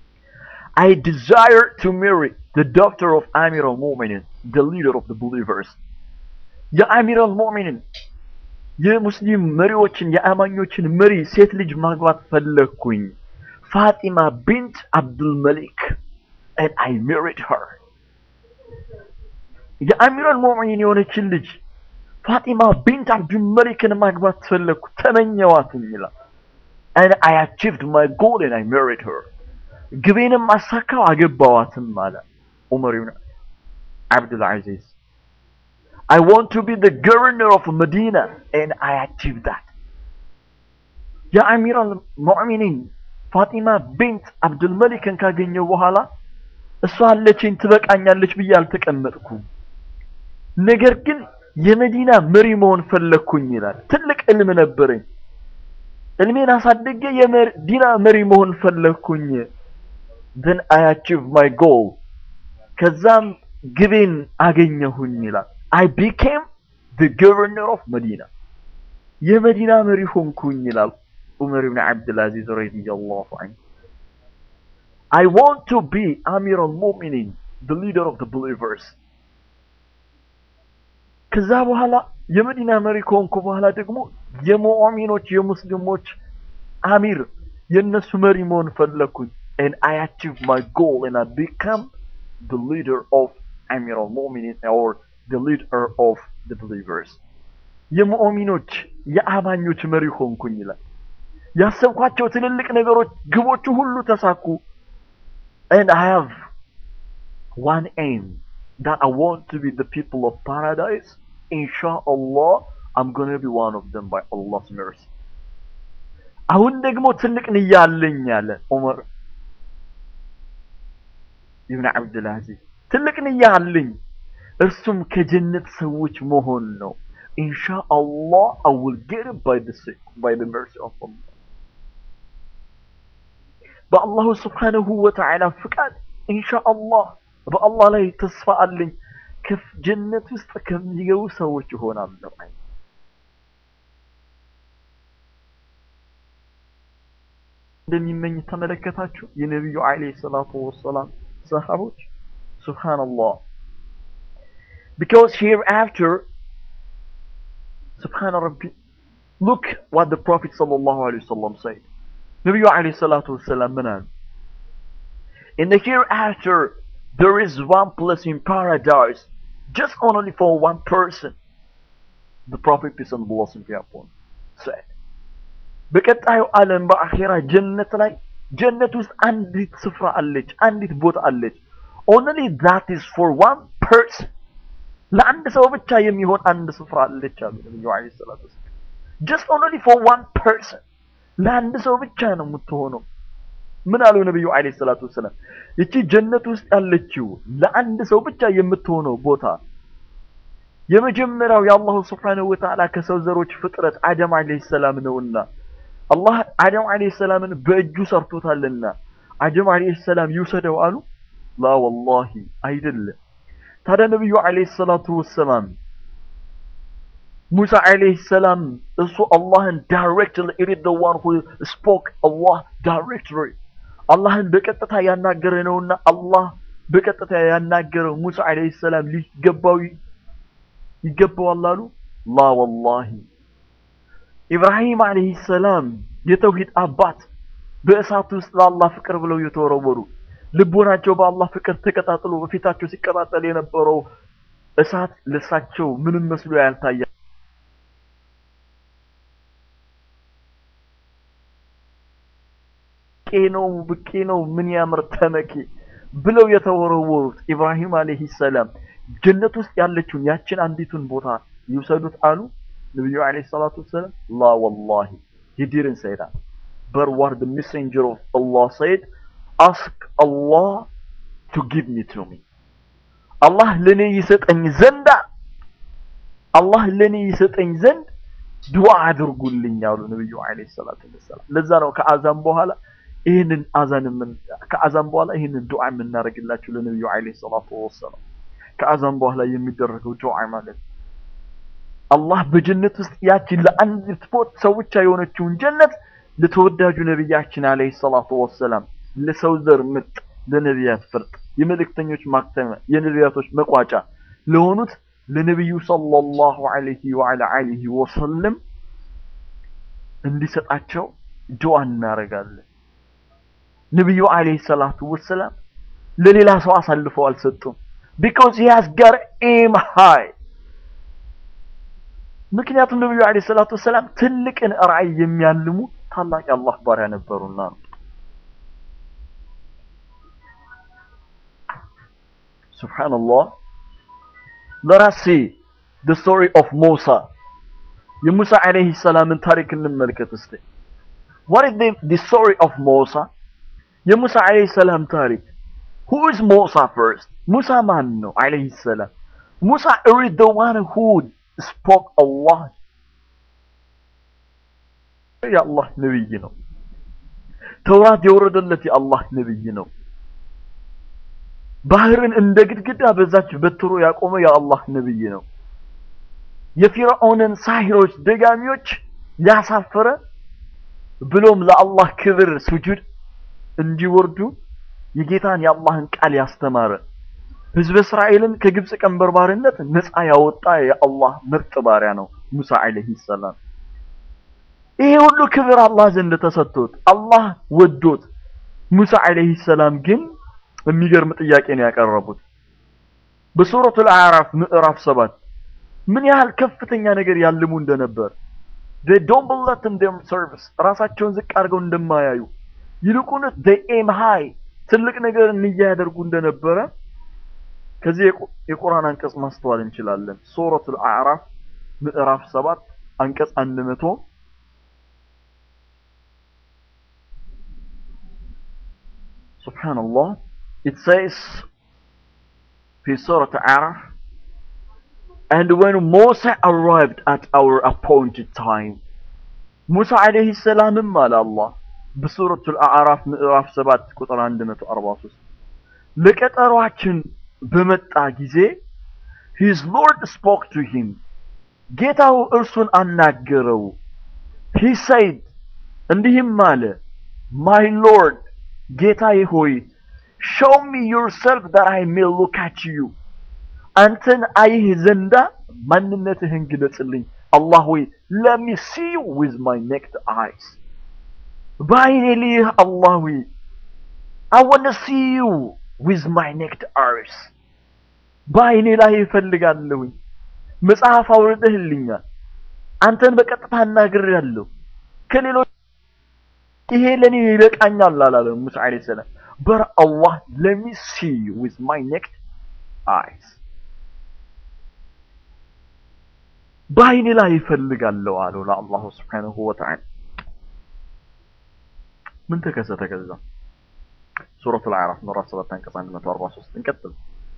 I desire to marry the daughter of Amir al-Mu'minin, the leader of the believers. የአሚር አልሙእሚንን የሙስሊም መሪዎችን የአማኞችን መሪ ሴት ልጅ ማግባት ፈለግኩኝ። ፋጢማ ቢንት አብዱል መሊክ and I married her. የአሚር አልሙእሚኒን የሆነችን ልጅ ፋጢማ ቢንት አብዱል መሊክን ማግባት ፈለግኩ፣ ተመኘዋትኝ ይላል። and I achieved my goal and I married her. ግቤንም አሳካው አገባዋትም አለ ዑመር ብን አብዱል አዚዝ I want to be the governor of Medina and I achieved that. የአሚር አልሙእሚኒን ፋጢማ ቢንት አብዱል መሊክን ካገኘው በኋላ እሷ አለችኝ ትበቃኛለች ብዬ አልተቀመጥኩም። ነገር ግን የመዲና መሪ መሆን ፈለግኩኝ ይላል። ትልቅ እልም ነበረኝ። እልሜን አሳድጌ የመዲና መሪ መሆን ፈለግኩኝ። then I achieved my goal ከዛም ግቤን አገኘሁኝ ይላል። I became the governor of Medina የመዲና መሪ ሆንኩኝ ይላል ዑመር ብን ዓብድልአዚዝ ረዲየላሁ ዐንሁ I want to be Amir al-Mu'minin the leader of the believers ከዛ በኋላ የመዲና መሪ ከሆንኩ በኋላ ደግሞ የሙእሚኖች የሙስሊሞች አሚር የነሱ መሪ መሆን ፈለግኩኝ and I achieved my goal and I become the leader of Amir al-Mu'minin or the leader of the believers የሙእሚኖች የአማኞች መሪ ሆንኩኝ ይላል። ያሰብኳቸው ትልልቅ ነገሮች ግቦቹ ሁሉ ተሳኩ and I have one aim that I want to be the people of paradise inshallah I'm going to be one of them by Allah's mercy አሁን ደግሞ ትልቅ ንያ አለኝ ያለ ዑመር ኢብን አብዱልአዚዝ ትልቅ ንያ አለኝ እርሱም ከጀነት ሰዎች መሆን ነው ኢንሻአላህ I will get it by the by the mercy of Allah በአላሁ ስብሓነሁ ወተዓላ ፍቃድ ኢንሻአላህ በአላህ ላይ ተስፋ አለኝ ከጀነት ውስጥ ከሚገቡ ሰዎች ይሆናለሁ። እንደሚመኝ ተመለከታችሁ የነቢዩ ዓለይሂ ሰላቱ ወሰላም ሰሃቦች ሱብሃንአላህ because hereafter سبحان ربي look what the prophet sallallahu alaihi wasallam said ነቢዩ ዓለይሂ ሰላቱ ወሰላም ምን አሉ in the hereafter there is one place in paradise just only for one person the prophet peace and blessing be upon said በቀጣዩ ዓለም በአኼራ ጀነት ላይ ጀነት ውስጥ አንዲት ስፍራ አለች አንዲት ቦታ አለች only that is for one person ለአንድ ሰው ብቻ የሚሆን አንድ ስፍራ አለች አሉ ነብዩ አለይሂ ሰላቱ ወሰላም just only for one person ለአንድ ሰው ብቻ ነው የምትሆነው ምን አሉ ነብዩ አለይሂ ሰላቱ ወሰላም እቺ ጀነት ውስጥ ያለችው ለአንድ ሰው ብቻ የምትሆነው ቦታ የመጀመሪያው የአላሁ ስብሓነሁ ወተዓላ ከሰው ዘሮች ፍጥረት አደም አለይሂ ሰላም ነውና አላህ አደም አለይሂ ሰላምን በእጁ ሰርቶታልና አደም አለይሂ ሰላም ይውሰደው አሉ ላ ወላሂ አይደለም ታዲያ ነብዩ አለይሂ ሰላቱ ወሰላም ሙሳ አለይሂ ሰላም እሱ አላህን ዳይሬክትሊ ኢት ኢዝ ዘ ዋን ሁ ስፖክ አላህ ዳይሬክትሊ አላህን በቀጥታ ያናገረ ነውና አላህ በቀጥታ ያናገረው ሙሳ አለይሂ ሰላም ሊገባው ይገባዋል አሉ ላ ወላሂ ኢብራሂም አለይሂ ሰላም የተውሂድ አባት በእሳት ውስጥ ለአላህ ፍቅር ብለው የተወረወሩ ልቦናቸው በአላህ ፍቅር ተቀጣጥሎ በፊታቸው ሲቀጣጠል የነበረው እሳት ለሳቸው ምንም መስሎ ያልታያ ብቄ ነው ብቄ ነው ምን ያምር ተመኬ ብለው የተወረወሩት ኢብራሂም አለይሂ ሰላም ጀነት ውስጥ ያለችውን ያችን አንዲቱን ቦታ ይውሰዱት አሉ ነብዩ አለይሂ ሰላቱ ወሰላም ላ ወላሂ he didn't say that but what the messenger of Allah said ask Allah to give me to me አላህ ለኔ ይሰጠኝ ዘንድ አላህ ለኔ ይሰጠኝ ዘንድ ዱዓ አድርጉልኝ አሉ ነብዩ አለይሂ ሰላቱ ወሰላም ለዛ ነው ከአዛን በኋላ ይህንን አዛን ምን ከአዛን በኋላ ይህንን ዱዓ የምናደርግላቸው ለነብዩ አለይሂ ሰላቱ ወሰላም ከአዛን በኋላ የሚደረገው ዱዓ ማለት አላህ በጀነት ውስጥ ያችን ለአንዲት ቦት ሰው ብቻ የሆነችውን ጀነት ለተወዳጁ ነብያችን አለይሂ ሰላቱ ወሰላም ለሰው ዘር ምርጥ ለነቢያት ፍርጥ፣ የመልእክተኞች ማክተሚያ፣ የነቢያቶች መቋጫ ለሆኑት ለነቢዩ ሰለላሁ ዐለይሂ ወዐላ አሊሂ ወሰለም እንዲሰጣቸው ዱዓ እናደርጋለን። ነቢዩ ዐለይሂ ሰላቱ ወሰላም ለሌላ ሰው አሳልፈው አልሰጡም። ቢኮዝ ሂ ሃዝ ጋት ኤም ሃይ ምክንያቱም ነቢዩ ዐለይሂ ሰላቱ ወሰላም ትልቅን ራዕይ የሚያልሙ ታላቅ የአላህ ባሪያ ነበሩና ነው። ሱብሓነላህ let us see the story of Musa የሙሳ ዐለይሂ ሰላምን ታሪክ እንመልከት እስቲ what is the, the story of Musa የሙሳ ዐለይሂ ሰላም ታሪክ who is Musa first ሙሳ ማን ነው ዐለይሂ ሰላም ሙሳ is the one who spoke Allah የአላህ ነብይ ነው ተውራት የወረደለት የአላህ ነብይ ነው ባህርን እንደ ግድግዳ በዛች በትሮ ያቆመ የአላህ ነብይ ነው የፊርዖንን ሳሂሮች ደጋሚዎች ያሳፈረ ብሎም ለአላህ ክብር ስጁድ እንዲወርዱ የጌታን የአላህን ቃል ያስተማረ ህዝበ እስራኤልን ከግብፅ ቀንበር ባርነት ነፃ ያወጣ የአላህ ምርጥ ባሪያ ነው ሙሳ ዐለይሂ ሰላም። ይሄ ሁሉ ክብር አላህ ዘንድ ተሰጥቶት አላህ ወዶት፣ ሙሳ ዐለይሂ ሰላም ግን የሚገርም ጥያቄ ነው ያቀረቡት። በሱረቱል አዕራፍ ምዕራፍ ሰባት ምን ያህል ከፍተኛ ነገር ያልሙ እንደነበር they don't believe in their service ራሳቸውን ዝቅ አድርገው እንደማያዩ ይልቁንስ they aim high ትልቅ ነገር እንያ ያደርጉ እንደነበረ ከዚህ የቁርአን አንቀጽ ማስተዋል እንችላለን። ሱረቱል አዕራፍ ምዕራፍ ሰባት አንቀጽ አንድ መቶ ሱብሃንአላህ it says في سورة አዕራፍ And when Moses arrived at our appointed time ሙሳ ዐለይሂ ሰላምም አለ አላህ በሱረቱል አዕራፍ ምዕራፍ 7 ቁጥር 143 ለቀጠሯችን በመጣ ጊዜ his lord spoke to him ጌታው እርሱን አናገረው he said እንዲህም አለ my lord ጌታዬ ሆይ show me yourself that I may look at you አንተን አይህ ዘንዳ ማንነትህን ግለጽልኝ አላህ ሆይ let me see you with my naked eyes በአይኔ ልይህ አላህ ሆይ I want to see you with my naked eyes በአይኔ ላይ እፈልጋለሁኝ መጽሐፍ አውርደህልኛል አንተን በቀጥታ አናግሬያለሁ ከሌሎች ይሄ ለኔ ይበቃኛል አላለም ሙሳ ዐለይሂ ሰላም but Allah let me see you with my naked eyes በአይኔ ላይ እፈልጋለሁ አለው ለአላሁ ስብሓነሁ ወተዓላ ምን ተከሰተ ከዛ ሱረቱል አዕራፍ ምዕራፍ 7 አንቀጽ 143 እንቀጥል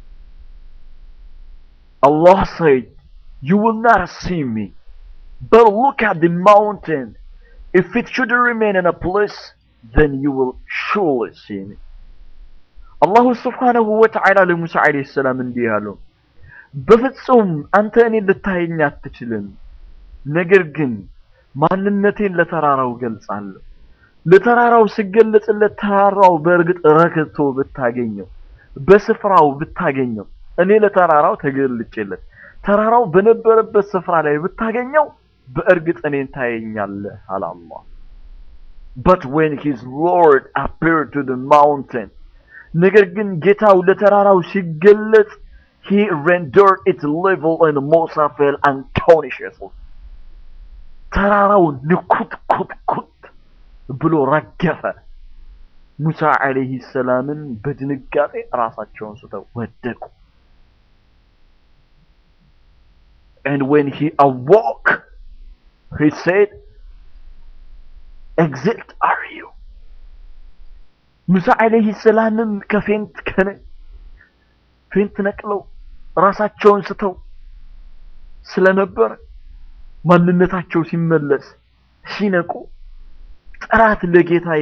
Allah said you will not see me but look at the mountain if it should remain in a place then you will surely see me አላሁ ስብሓነሁ ወተዓላ ለሙሳ ዐለይሂ ሰላም እንዲህ አለው በፍጹም አንተ እኔን ልታየኝ አትችልም። ነገር ግን ማንነቴን ለተራራው ገልጻለሁ። ለተራራው ስገለጽለት ተራራው በእርግጥ ረክቶ ብታገኘው፣ በስፍራው ብታገኘው፣ እኔ ለተራራው ተገልጬለት ተራራው በነበረበት ስፍራ ላይ ብታገኘው በእርግጥ እኔን ታየኛለህ አለ አላህ። But when his Lord appeared to the mountain ነገር ግን ጌታው ለተራራው ሲገለጽ he rendered its level and Musa fell unconsciously. ተራራው ንኩት ኩት ኩት ብሎ ረገፈ። ሙሳ ዐለይሂ ሰላምን በድንጋጤ ራሳቸውን ስተው ወደቁ። And when he awoke, he said, Exit are you? ሙሳ ዐለይሂ ሰላምም ከፌንት ከነ ፌንት ነቅለው ራሳቸውን ስተው ስለነበር ማንነታቸው ሲመለስ ሲነቁ ጥራት ለጌታዬ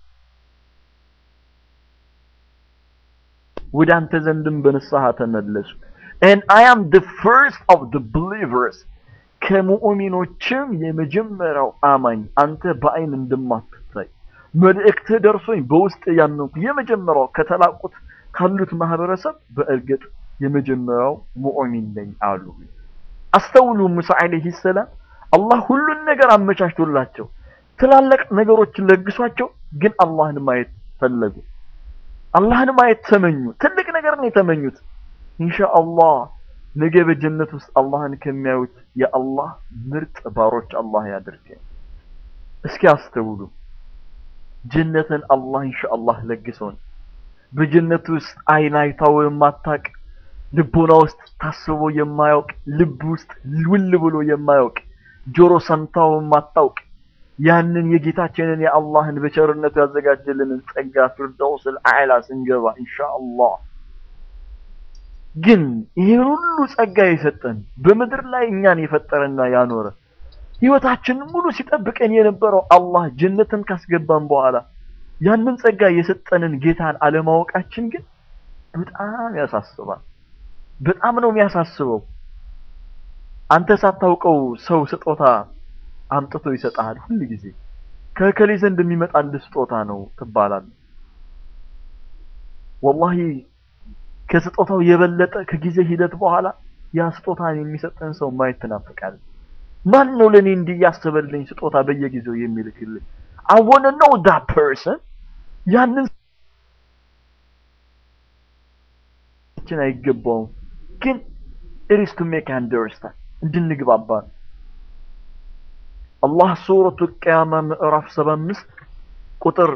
ወደ አንተ ዘንድም በንስሐ ተመለሱ and I am the first of the believers ከሙእሚኖችም የመጀመሪያው አማኝ አንተ በአይን እንደማትታይ መልእክትህ ደርሶኝ በውስጥ ያመንኩ የመጀመሪያው ከተላቁት ካሉት ማህበረሰብ በእርግጥ የመጀመሪያው ሙእሚን ነኝ አሉ። አስተውሉ ሙሳ አለይሂ ሰላም አላህ ሁሉን ነገር አመቻችቶላቸው ትላልቅ ነገሮችን ለግሷቸው፣ ግን አላህን ማየት ፈለጉ። አላህን ማየት ተመኙ። ትልቅ ነገር ነው የተመኙት። ኢንሻአላህ ነገ በጀነት ውስጥ አላህን ከሚያዩት የአላህ ምርጥ ባሮች አላህ ያድርገን። እስኪ አስተውሉ። ጀነትን አላህ ኢንሻአላህ ለግሶን በጀነት ውስጥ አይን አይታው የማታቅ ልቦና ውስጥ ታስቦ የማያውቅ ልብ ውስጥ ውል ብሎ የማያውቅ ጆሮ ሰምታው የማታውቅ ያንን የጌታችንን የአላህን በቸርነቱ ያዘጋጀልንን ጸጋ ፊርደውስል አዕላ ስንገባ ኢንሻአላህ ግን ይህን ሁሉ ጸጋ የሰጠን በምድር ላይ እኛን የፈጠረና ያኖረ ህይወታችንን ሙሉ ሲጠብቀን የነበረው አላህ ጀነትን ካስገባን በኋላ ያንን ጸጋ የሰጠንን ጌታን አለማወቃችን ግን በጣም ያሳስባል። በጣም ነው የሚያሳስበው። አንተ ሳታውቀው ሰው ስጦታ አምጥቶ ይሰጣል። ሁል ጊዜ ከከሌ ዘንድ የሚመጣልህ ስጦታ ነው ትባላለህ። ወላሂ ከስጦታው የበለጠ ከጊዜ ሂደት በኋላ ያ ስጦታን የሚሰጠን ሰው ማየት ትናፍቃለህ። ማን ነው ለኔ እንዲህ ያሰበልኝ ስጦታ በየጊዜው የሚልክልኝ? I want to know that person ያንን ችን አይገባውም፣ ግን it is to make understand እንድንግባባ ነው። አላህ ሱረቱ ቅያማ ምዕራፍ 75 ቁጥር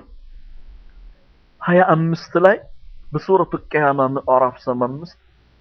25 ላይ በሱረቱ ቅያማ ምዕራፍ 75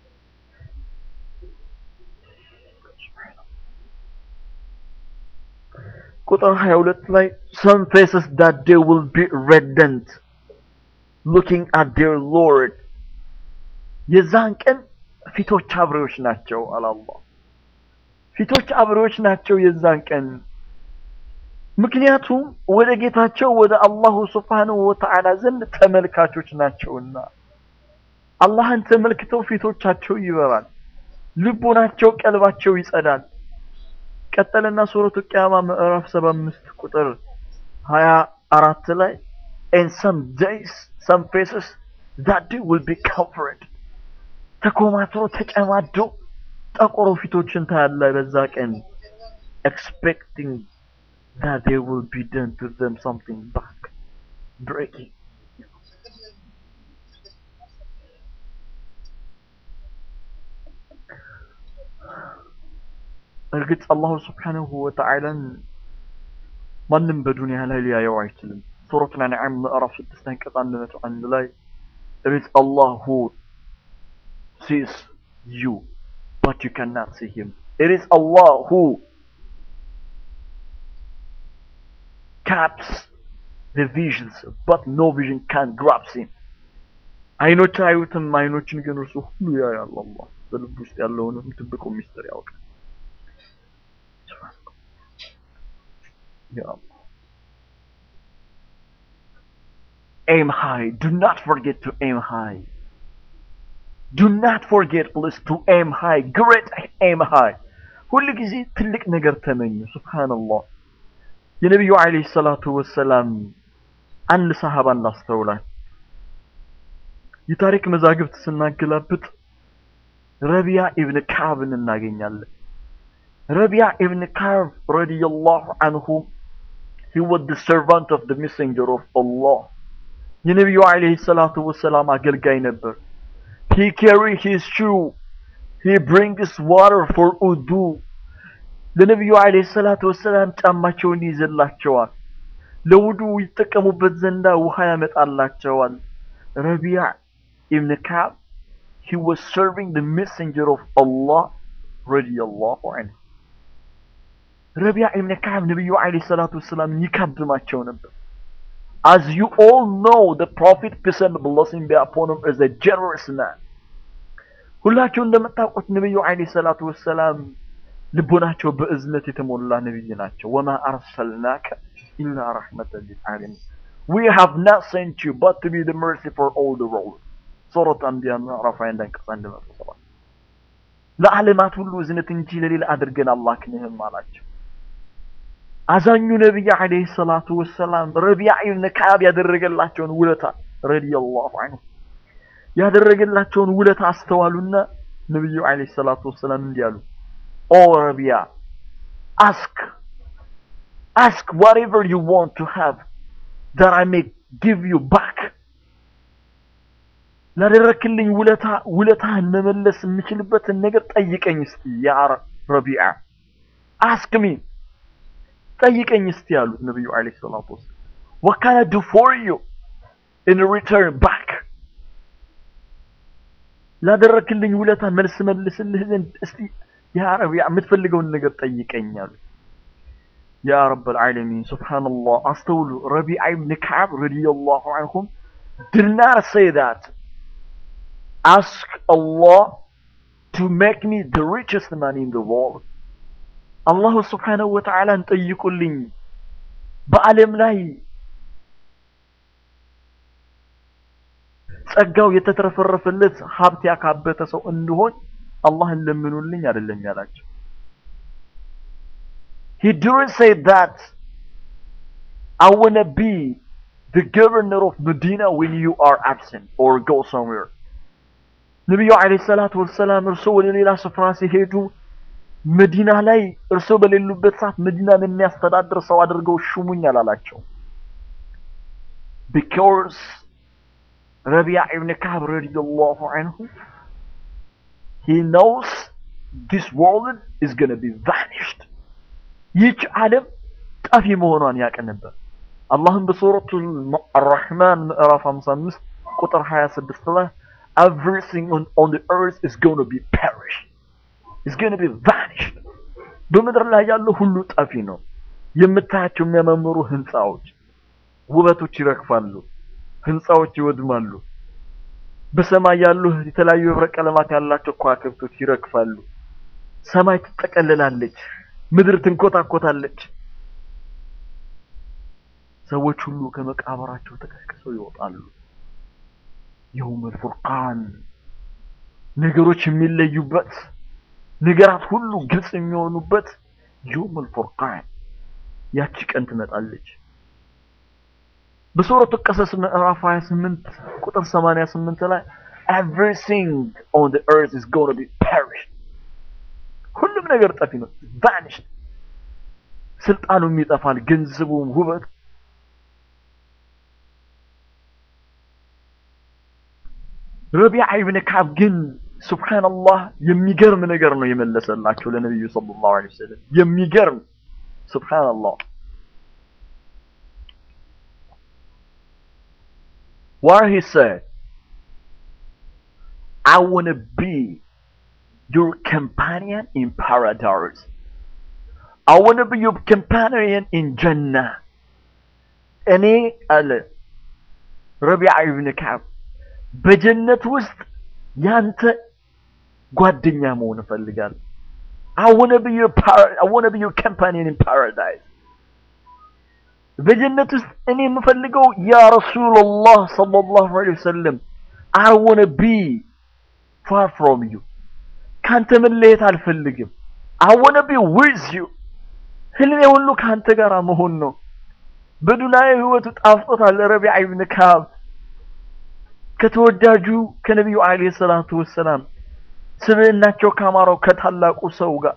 ቁጥር 22 ላይ some faces that they will be radiant looking at their Lord የዛን ቀን ፊቶች አብሬዎች ናቸው አለ አላህ። ፊቶች አብሬዎች ናቸው የዛን ቀን ምክንያቱም ወደ ጌታቸው ወደ አላሁ ስብሓንሁ ወተዓላ ዘንድ ተመልካቾች ናቸውና አላህን ተመልክተው ፊቶቻቸው ይበራል፣ ልቦናቸው ቀልባቸው ይጸዳል። ቀጠለና ሱረቱ ቅያማ ምዕራፍ 75 ቁጥር 24 ላይ and some days some faces that day will be covered ተኮማትሮ ተጨማዶ ጠቆሮ ፊቶችን ታያለህ በዛ ቀን expecting that there will be done to them something back breaking እርግጥ አላሁ ስብሓንሁ ወተዓላን ማንም በዱንያ ላይ ሊያየው አይችልም። ሱረቱል አንዓም ምዕራፍ ስድስት አንቀጽ አንድ መቶ አንድ ላይ it is Allah who sees you but you cannot see him it is Allah who caps the visions but no vision can grasp him አይኖች አዩትም አይኖችን ግን እርሱ ሁሉ ያያል አላህ በልብ ውስጥ ያለውንም ድብቁ ሚስጥር ያውቃል Ya Allah. Aim high. Do not forget to aim high. Do not forget, please, to aim high. Great aim high. ሁል ጊዜ ትልቅ ነገር ተመኙ። ሱብሃንአላህ። የነቢዩ ዓለይሂ ሰላቱ ወሰላም አንድ ሰሃባ እናስተውላል። የታሪክ መዛግብት ስናገላብጥ ረቢያ ኢብን ካዕብን እናገኛለን። ረቢያ ኢብን ካዕብ ረዲየላሁ አንሁ he was the servant of the messenger of Allah የነቢዩ ዓለይሂ ሰላቱ ወሰላም አገልጋይ ነበር he carry his shoe he brings water for ውዱ ለነቢዩ ዓለይሂ ሰላቱ ወሰላም ጫማቸውን ይይዝላቸዋል ለውዱ ይጠቀሙበት ዘንዳ ውሃ ያመጣላቸዋል ረቢያ ኢብን ካዕብ he was serving the messenger of Allah ረዲየላሁ አንሁ ረቢያ ኢብን ካዕብ ነብዩ አለይሂ ሰላቱ ወሰላም ይካብማቸው ነበር as you all know the prophet peace and blessing be upon him is a generous man ሁላችሁ እንደምታውቁት ነብዩ አለይሂ ሰላቱ ወሰላም ልቦናቸው በእዝነት የተሞላ ነብይ ናቸው ወማ አርሰልናከ ኢላ ረሕመተን ሊልዓለሚን we have not sent you but to be the mercy for all the world ሱረት አንቢያ ምዕራፍ 21 አንቀጽ 107 ለዓለማት ሁሉ እዝነት እንጂ ለሌላ አድርገን አላክንህም አላቸው አዛኙ ነቢይ ዓለይሂ ሰላቱ ወሰላም ረቢዓ ኢብን ከዓብ ያደረገላቸውን ውለታ ረዲየላሁ ዐንሁ ያደረገላቸውን ውለታ አስተዋሉና ነቢዩ ዓለይሂ ሰላቱ ወሰላም እንዲህ አሉ፣ ኦ ረቢያ አስክ አስክ ዋትኤቨር ዩ ዋንት ቱ ሃቭ ዛት አይ ሜይ ጊቭ ዩ ባክ ላደረክልኝ ውለታ ውለታህን መመለስ የምችልበትን ነገር ጠይቀኝ እስቲ ያ ረቢዓ አስክ ሚ ጠይቀኝ እስቲ ያሉት ነብዩ አለይሂ ሰላቱ ወሰለም what can I do for you in return back ላደረክልኝ ውለታ መልስ መልስልህ ዘንድ እስቲ ያ ረቢዓ የምትፈልገውን ነገር ጠይቀኝ አሉት ያ ረበል ዓለሚን ሱብሃንአላህ አስተውሉ ረቢዓ ኢብን ከዓብ ረዲየላሁ ዐንሁም did not say that ask Allah to make me the richest man in the world አላሁ ስብሓነሁ ወተዓላን ጠይቁልኝ በዓለም ላይ ጸጋው የተትረፈረፈለት ሀብት ያካበተ ሰው እንድሆን አላህን ለምኑልኝ አይደለም ያላቸው። He didn't say that I want to be the governor of Medina when you are absent or go somewhere. ነቢዩ ዓለይሂ ሰላቱ ወሰላም እርሶ ወደ ሌላ ስፍራ ሲሄዱ መዲና ላይ እርሶ በሌሉበት ሰዓት መዲናን የሚያስተዳድር ሰው አድርገው ሹሙኝ አላላቸው። ቢኮዝ ረቢያ ኢብን ከዓብ ረዲየላሁ ዐንሁ he knows this world is going to be vanished ይህች ዓለም ጠፊ መሆኗን ያውቅ ነበር። አላህም በሱረቱ አራሕማን ምዕራፍ 55 ቁጥር 26 ላይ everything on, on the earth is going to be perished is going to be vanished በምድር ላይ ያለው ሁሉ ጠፊ ነው። የምታያቸው የሚያማምሩ ህንፃዎች፣ ውበቶች ይረግፋሉ፣ ህንፃዎች ይወድማሉ። በሰማይ ያሉ የተለያዩ ህብረ ቀለማት ያላቸው ከዋክብቶች ይረግፋሉ። ሰማይ ትጠቀልላለች፣ ምድር ትንኮታኮታለች። ሰዎች ሁሉ ከመቃብራቸው ተቀስቅሰው ይወጣሉ። የውመል ፉርቃን ነገሮች የሚለዩበት ነገራት ሁሉ ግልጽ የሚሆኑበት የውመል ፉርቃን ያቺ ቀን ትመጣለች። በሱረቱ ቀሰስ ምዕራፍ 28 ቁጥር 88 ላይ everything on the earth is going to be perished ሁሉም ነገር ጠፊ ነው vanished ስልጣኑም ይጠፋል ገንዘቡም ውበት ረቢዓ ኢብን ከዓብ ግን ሱብሃንአላህ የሚገርም ነገር ነው የመለሰላቸው ለነብዩ ሰለላሁ ዐለይሂ ወሰለም የሚገርም ሱብሃንአላህ where he said I want to be your companion in paradise I want to be your companion in Jannah እኔ አለ ረቢዓ ኢብን ከዓብ በጀነት ውስጥ ያንተ ጓደኛ መሆን እፈልጋለሁ። I want to be your par- I want to be your companion in paradise በጀነት ውስጥ እኔ የምፈልገው ያ ረሱላላህ ሰለላሁ ዐለይሂ ወሰለም I want to be far from you ካንተ መለየት አልፈልግም። I want to be with you ህልሜ ሁሉ ካንተ ጋር መሆን ነው። በዱንያዊ ህይወቱ ጣፍጦታል ረቢዓ ኢብን ከዓብ ከተወዳጁ ከነቢዩ አለይሂ ሰላቱ ወሰላም ስብዕናቸው ካማረው ከታላቁ ሰው ጋር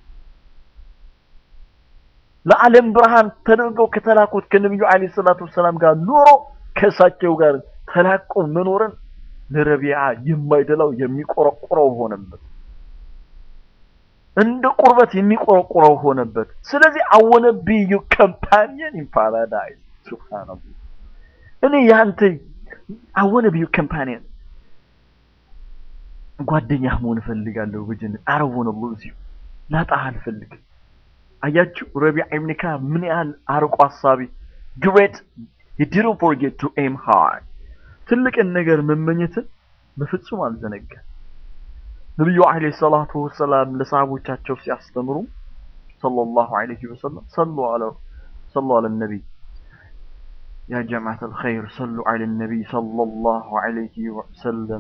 ለዓለም ብርሃን ተደርገው ከተላኩት ከነቢዩ አለይሂ ሰላቱ ወሰላም ጋር ኑሮ ከእሳቸው ጋር ተላቆ መኖርን ለረቢዓ የማይደላው የሚቆረቆረው ሆነበት። እንደ ቁርበት የሚቆረቆረው ሆነበት። ስለዚህ I wanna be your companion in paradise ሱብሃንአላህ እኔ ያንተ I wanna be your companion ጓደኛህ መሆን እፈልጋለሁ በጀነት I don't wanna lose you ላጣህ አልፈልግም። አያችሁ ረቢዓ ኢብን ከዓብ ምን ያህል አርቆ አሳቢ great he didn't forget to aim high ትልቅን ነገር መመኘትን በፍጹም አልዘነጋም። ነብዩ አለይሂ ሰላቱ ወሰላም ለሰሃቦቻቸው ሲያስተምሩ ሰለላሁ ዐለይሂ ወሰለም ሰሉ ዐለ ሰሉ ዐለ ነቢይ يا جماعة الخير صلوا على النبي صلى الله عليه وسلم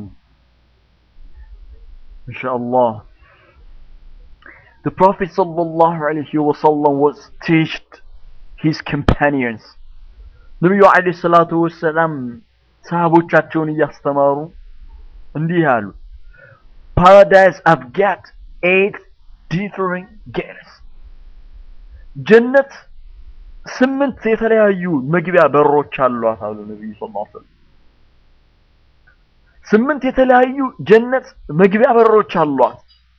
إن شاء الله The Prophet صلى الله عليه وسلم was teached his companions ነቢዩ ዓለይሂ ሰላቱ ወሰላም ሰሃቦቻቸውን እያስተማሩ እንዲህ አሉ paradise I've got eight different gates ጀነት ስምንት የተለያዩ መግቢያ በሮች አሏት አሉ ነብዩ ሰለላሁ ዐለይሂ ወሰለም ስምንት የተለያዩ ጀነት መግቢያ በሮች አሏት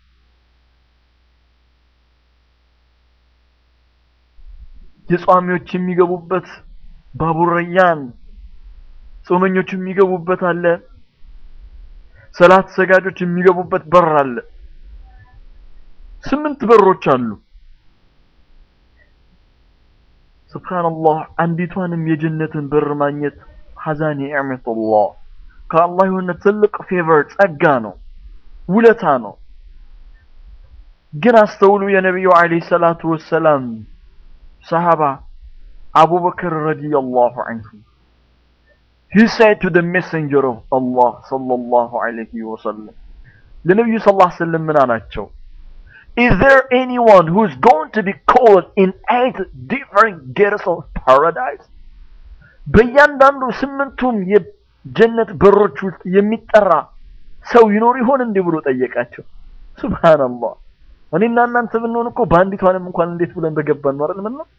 የጿሚዎች የሚገቡበት ባቡር ረያን ጾመኞች የሚገቡበት አለ ሰላት ሰጋጆች የሚገቡበት በር አለ ስምንት በሮች አሉ ሱብሃንአላህ አንዲቷንም የጀነትን በር ማግኘት ሐዛን ኒዕመቱላህ ከአላህ የሆነ ትልቅ ፌቨር ጸጋ ነው ውለታ ነው ግን አስተውሉ የነቢዩ ዓለይሂ ሰላቱ ወሰላም ሰሃባ አቡበክር ረዲየላሁ ዐንሁ he said to the messenger of Allah sallallahu alayhi wa sallam ለነቢዩ ሰለላሁ ዐለይሂ ወሰለም ምን አላቸው Is there anyone who's going to be called in eight different gates of paradise? በእያንዳንዱ ስምንቱም የጀነት በሮች ውስጥ የሚጠራ ሰው ይኖር ይሆን እንዲህ ብሎ ጠየቃቸው። ሱብሃንአላህ እኔና እናንተ ብንሆን እኮ በአንዲቷንም እንኳን እንዴት ብለን በገባን ነው አይደል? ምን ነው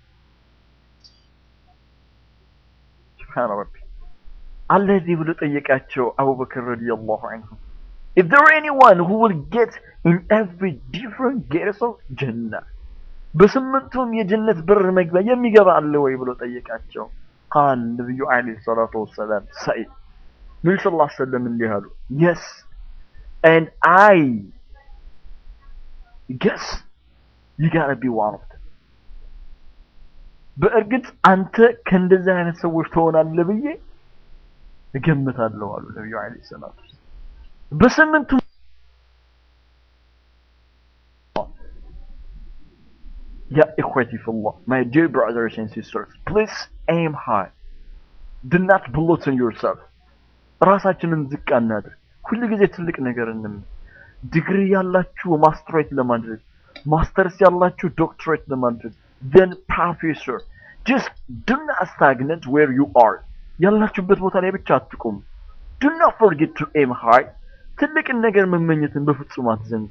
ሱብሃን ረቢ አለዚህ ብሎ ጠየቃቸው አቡበክር ረዲየላሁ ዐንሁ Is there anyone who will get in every different gates of Jannah? በስምንቱም የጀነት በር መግቢያ የሚገባ አለ ወይ ብሎ ጠየቃቸው። ቃል ነብዩ አለይሂ ሰላቱ ወሰላም ሰኢድ ነብዩ ሰለላሁ ዐለይሂ ወሰለም እንዲህ አሉ yes and I guess you gotta be one of them በእርግጥ አንተ ከእንደዚህ አይነት ሰዎች ትሆናለህ ብዬ እገምታለሁ አሉ ነብዩ አለይሂ ሰላቱ ወሰላም በስምንቱ Ya ikhwati fillah, my dear brothers and sisters, please aim high. Do not belittle yourself. ራሳችንን ዝቅ አናድርግ። ሁል ጊዜ ትልቅ ነገር እንምን ዲግሪ ያላችሁ ማስትሬት ለማድረግ ማስተርስ ያላችሁ ዶክትሬት ለማድረግ then professor just do not stagnate where you are ያላችሁበት ቦታ ላይ ብቻ አትቁሙ do not forget to aim high ትልቅን ነገር መመኘትን በፍጹም አትዘንጉ።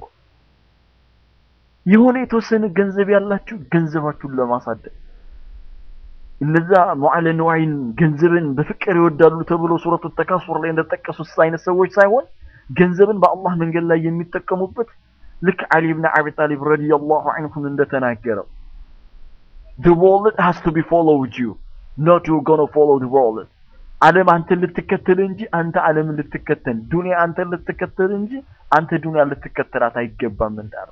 የሆነ የተወሰነ ገንዘብ ያላችሁ ገንዘባችሁን ለማሳደግ እነዛ ሙዓለ ንዋይን ገንዘብን በፍቅር ይወዳሉ ተብሎ ሱረቱ ተካሱር ላይ እንደተጠቀሱት አይነት ሰዎች ሳይሆን ገንዘብን በአላህ መንገድ ላይ የሚጠቀሙበት ልክ አሊ ብን አቢ ጣሊብ ረዲየላሁ ዐንሁ እንደተናገረው the world has to be followed you not you gonna follow the world ዓለም አንተን ልትከተል እንጂ አንተ ዓለምን ልትከተል ዱንያ አንተን ልትከተል እንጂ አንተ ዱንያ ልትከተላት አይገባም እንዳለ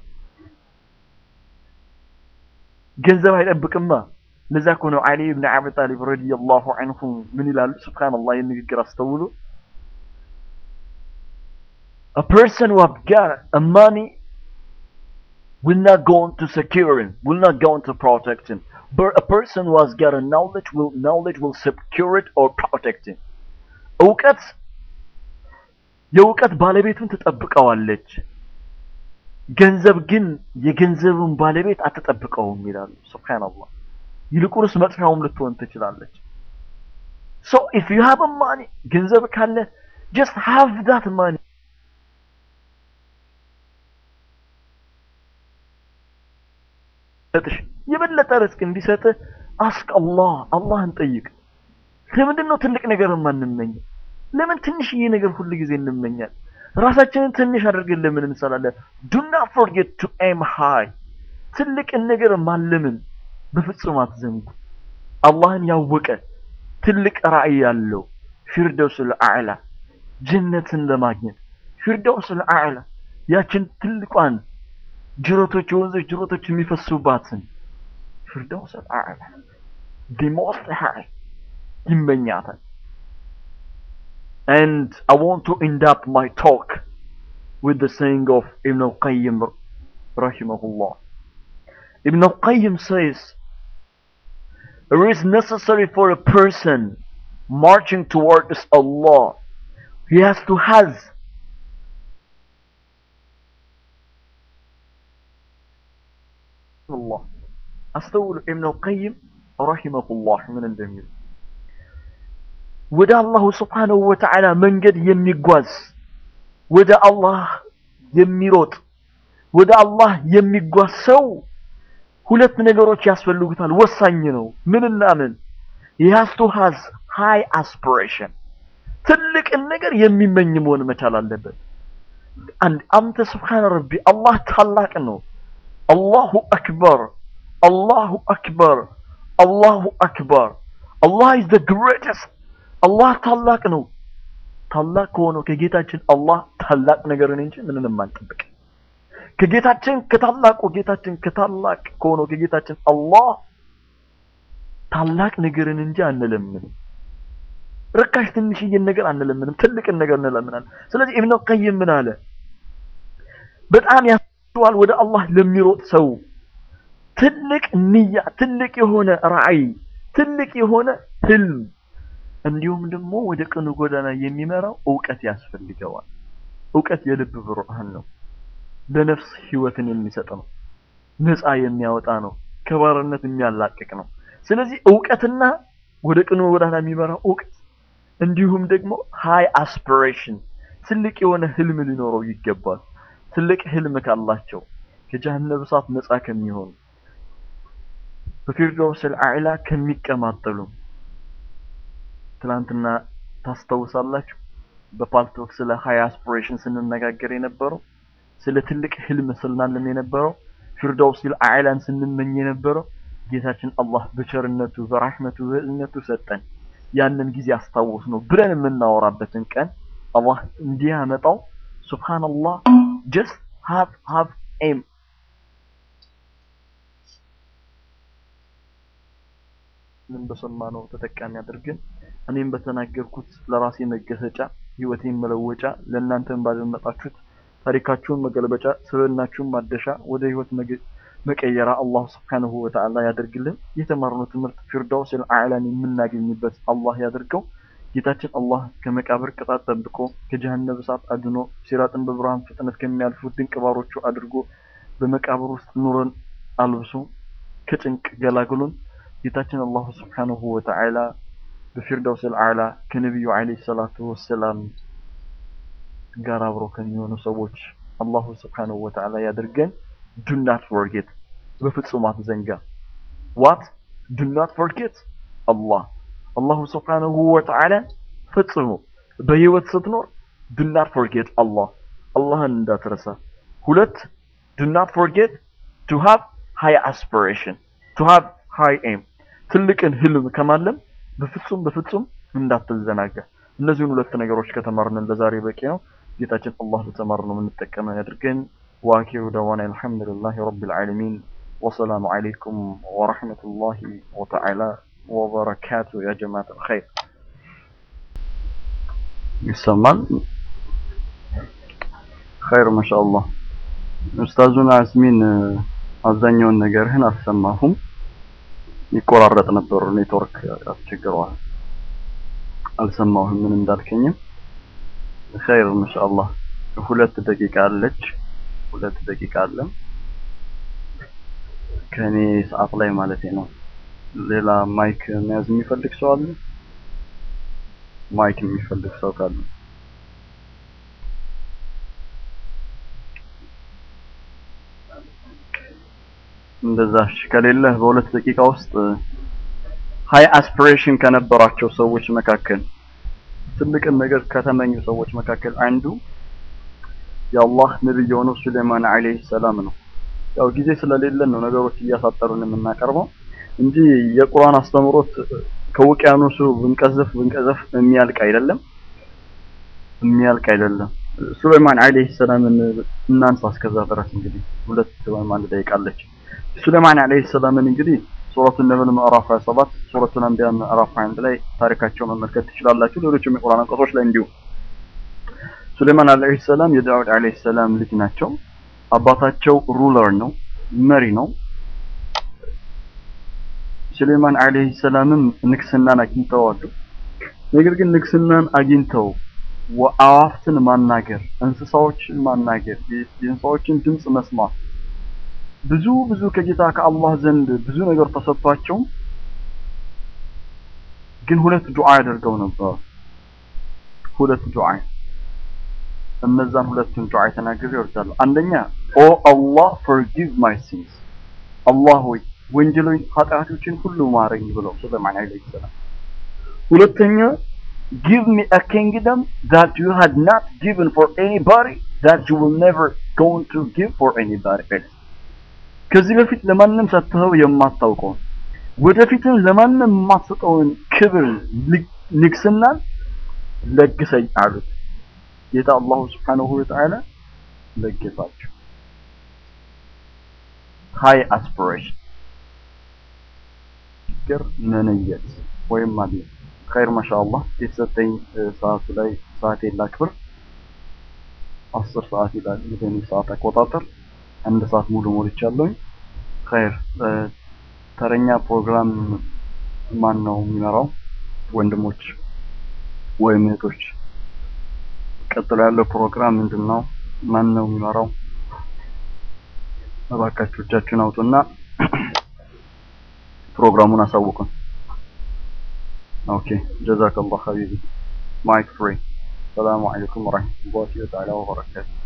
ገንዘብ አይጠብቅማ ለዛ እኮ ነው አሊ ብን አቢ ጣሊብ ረዲየላሁ ዐንሁ ምን ይላሉ ሱብሃንአላህ የንግግር አስተውሉ a person who have got a money will not go on to secure him will not go on to protect him but a person who has got a knowledge will knowledge will secure it or protect him እውቀት የእውቀት ባለቤቱን ትጠብቀዋለች ገንዘብ ግን የገንዘቡን ባለቤት አትጠብቀውም ይላሉ ሱብሃንአላህ ይልቁንስ መጥፊያውም ልትሆን ትችላለች so if you have a money ገንዘብ ካለ just have that money ሰጥሽ የበለጠ ርስቅ እንዲሰጥ አስቅ አላህ አላህን ጠይቅ ለምንድን ነው ትልቅ ነገር የማንመኘው ለምን ትንሽዬ ነገር ሁሉ ጊዜ እንመኛለን ራሳችንን ትንሽ አድርገን ለምን እንሰራለን do not forget to aim high ትልቅን ነገር ማለምን በፍጹም አትዘንጉ አላህን ያወቀ ትልቅ ራዕይ ያለው ፊርደውስል አዕላ ጀነትን ለማግኘት ፊርደውስል አዕላ ያችን ትልቋን ጅረቶች የወንዞች ጅረቶች የሚፈሱባትን ፊርደውስል አዕላ the most high ይመኛታል and I want to end up my talk with the saying of Ibn al-Qayyim rahimahullah Ibn al-Qayyim says it is necessary for a person marching towards Allah he has to has Allah አስተውሉ ኢብኑ ቀይም ረሂመሁላህ ምን እንደሚሉ ወደ አላሁ ስብሓነሁ ወተዓላ መንገድ የሚጓዝ ወደ አላህ የሚሮጥ ወደ አላህ የሚጓዝ ሰው ሁለት ነገሮች ያስፈልጉታል። ወሳኝ ነው። ምንና ምን? he has to has high aspiration ትልቅን ነገር የሚመኝ መሆን መቻል አለበት። አንድ አንተ ስብሓን ረቢ አላህ ታላቅ ነው። አላሁ አክበር አላሁ አክበር አላሁ አክበር አላህ is the greatest አላህ ታላቅ ነው። ታላቅ ከሆነው ከጌታችን አላህ ታላቅ ነገርን እንጂ ምንንም አንጠብቅ። ከጌታችን ከታላቁ ጌታችን ከታላቅ ከሆነው ከጌታችን አላህ ታላቅ ነገርን እንጂ አንለምንም። ርካሽ ትንሽዬን ነገር አንለምንም፣ ትልቅን ነገር እንለምናለን። ስለዚህ ኢብኑ ቀይም ምን አለ? በጣም ያስተዋል ወደ አላህ ለሚሮጥ ሰው ትልቅ ንያ፣ ትልቅ የሆነ ራዕይ፣ ትልቅ የሆነ ህልም እንዲሁም ደግሞ ወደ ቅኑ ጎዳና የሚመራው እውቀት ያስፈልገዋል። እውቀት የልብ ብርሃን ነው። ለነፍስ ህይወትን የሚሰጥ ነው። ነፃ የሚያወጣ ነው። ከባርነት የሚያላቅቅ ነው። ስለዚህ እውቀትና ወደ ቅኑ ጎዳና የሚመራው እውቀት እንዲሁም ደግሞ ሃይ አስፒሬሽን ትልቅ የሆነ ህልም ሊኖረው ይገባል። ትልቅ ህልም ካላቸው ከጀሃነም እሳት ነፃ ከሚሆኑ በፊርደውስል አዕላ ከሚቀማጠሉ ትላንትና ታስታውሳላችሁ በፓልቶክ ስለ ሃይ አስፒሬሽን ስንነጋገር የነበረው ስለ ትልቅ ህልም ስናለም የነበረው ፊርደውሲል አዕላን ስንመኝ የነበረው ጌታችን አላህ በቸርነቱ በራህመቱ በእዝነቱ ሰጠን። ያንን ጊዜ አስታወስ ነው ብለን የምናወራበትን ቀን አላህ እንዲያመጣው ሱብሃንአላህ ጀስት ሃቭ ሃቭ ኤም ምን በሰማነው ተጠቃሚ አድርገን እኔም በተናገርኩት ለራሴ መገሰጫ ህይወቴን መለወጫ ለእናንተም ባደመጣችሁት ታሪካችሁን መገልበጫ ስብዕናችሁን ማደሻ ወደ ህይወት መቀየራ አላህ ስብሓንሁ ወተዓላ ያደርግልን። የተማርነው ትምህርት ፊርዳውስል አዕላን የምናገኝበት አላህ ያደርገው። ጌታችን አላህ ከመቃብር ቅጣት ጠብቆ ከጀሃነም እሳት አድኖ ሲራጥን በብርሃን ፍጥነት ከሚያልፉ ድንቅ ባሮቹ አድርጎ በመቃብር ውስጥ ኑረን አልብሶ ከጭንቅ ገላግሎን ጌታችን አላሁ ስብሓንሁ ወተዓላ በፊርዳውስል አዕላ ከነቢዩ ዓለይሂ ሰላቱ ወሰላም ጋር አብሮ ከሚሆኑ ሰዎች አላሁ ስብሓንሁ ወተዓላ ያድርገን። ዱ ናት ፎርጌት በፍጹም አትዘንጋ። ዋት ዱ ናት ፎርጌት አላህ አላሁ ስብሓንሁ ወተዓላ ፈጽሞ በህይወት ስትኖር ዱ ናት ፎርጌት አላህ አላህን እንዳትረሳ። ሁለት ዱ ናት ፎርጌት ቱ ሃቭ ሃይ አስፒሬሽን ቱ ሃቭ ሃይ ኤም ትልቅን ህልም ከማለም በፍጹም በፍጹም እንዳትዘናጋ። እነዚህን ሁለት ነገሮች ከተማርን ለዛሬ በቂ ነው። ጌታችን አላህ በተማርነው የምንጠቀመው ያድርገን። واخر دعوانا الحمد لله رب العالمين والسلام عليكم ورحمة الله وتعالى وبركاته يا جماعة الخير يسمال خير ما شاء الله ኡስታዙን አስሚን አብዛኛውን ነገርህን አልሰማሁም። ይቆራረጥ ነበር፣ ኔትወርክ አስቸግረዋል። አልሰማሁም ምን እንዳልከኝም። ኸይር ማሻአላህ ሁለት ደቂቃ አለች። ሁለት ደቂቃ አለ ከኔ ሰዓት ላይ ማለት ነው። ሌላ ማይክ መያዝ የሚፈልግ ሰው አለ? ማይክ የሚፈልግ ሰው ካለ እንደዛ እሺ። ከሌለህ በሁለት ደቂቃ ውስጥ ሃይ አስፒሬሽን ከነበራቸው ሰዎች መካከል ትልቅን ነገር ከተመኙ ሰዎች መካከል አንዱ የአላህ ነብይ የሆነው ሱሌማን አለይሂ ሰላም ነው። ያው ጊዜ ስለሌለን ነው ነገሮች እያሳጠሩን የምናቀርበው እንጂ የቁርአን አስተምሮት ከውቅያኖሱ ብንቀዘፍ ብንቀዘፍ የሚያልቅ አይደለም የሚያልቅ አይደለም። ሱሌማን አለይሂ ሰላምን እናንሳ እስከዛ ድረስ እንግዲህ ሁለት ወይም አንድ ደቂቃ አለች። ሱሌማን አለይሂ ሰላምን እንግዲህ ሱረቱ ነምል ምዕራፍ 27 ሱረቱ አንቢያ ምዕራፍ 21 ላይ ታሪካቸው መመልከት ትችላላችሁ። ሌሎችም የቁርአን አንቀጾች ላይ እንዲሁ ሱሌማን አለይሂ ሰላም የዳውድ አለይሂ ሰላም ልጅ ናቸው። አባታቸው ሩለር ነው፣ መሪ ነው። ሱሌማን አለይሂ ሰላምም ንግስናን አግኝተዋል። ነገር ግን ንግስናን አግኝተው አዋፍትን ማናገር፣ እንስሳዎችን ማናገር፣ የእንስሳዎችን ድምፅ መስማት ብዙ ብዙ ከጌታ ከአላህ ዘንድ ብዙ ነገር ተሰጥቷቸው ግን ሁለት ዱዓ ያደርገው ነበር። ሁለት ዱዓ እነዛን ሁለቱን ዱዓ ተናግሬ እወርዳለሁ። አንደኛ ኦ አላህ forgive my sins አላህ ሆይ ወንጀሎች ኃጢአቶችን ሁሉ ማረኝ ብለው ሱለይማን አለይሂ ሰላም። ሁለተኛ give me a kingdom that you had not given for anybody that you will never going to give for anybody else ከዚህ በፊት ለማንም ሰጥተው የማታውቀውን ወደፊትም ለማንም የማትሰጠውን ክብር ንግስናን ለግሰኝ አሉት። ጌታ አላሁ ስብሓነሁ ወተዓላ ለገሳቸው። ሃይ አስፒሬሽን ፍቅር መነየት ወይም ማለት ኸይር ማሻአላህ የተሰጠኝ ሰዓቱ ላይ ሰዓቴን ላክብር። አስር ሰዓት ይላል የኔ ሰዓት አቆጣጠር። አንድ ሰዓት ሙሉ ሞልቻለሁኝ። ኸይር ተረኛ ፕሮግራም ማን ነው የሚመራው? ወንድሞች ወይም እህቶች፣ ቀጥሎ ያለው ፕሮግራም ምንድን ነው? ማን ነው የሚመራው? እባካችሁ እጃችሁን አውጡና ፕሮግራሙን አሳውቁን። ኦኬ ጀዛከላህ ሀቢቢ ማይክ ፍሪ። ሰላሙ አለይኩም ወረህመቱላሂ ወበረካቱ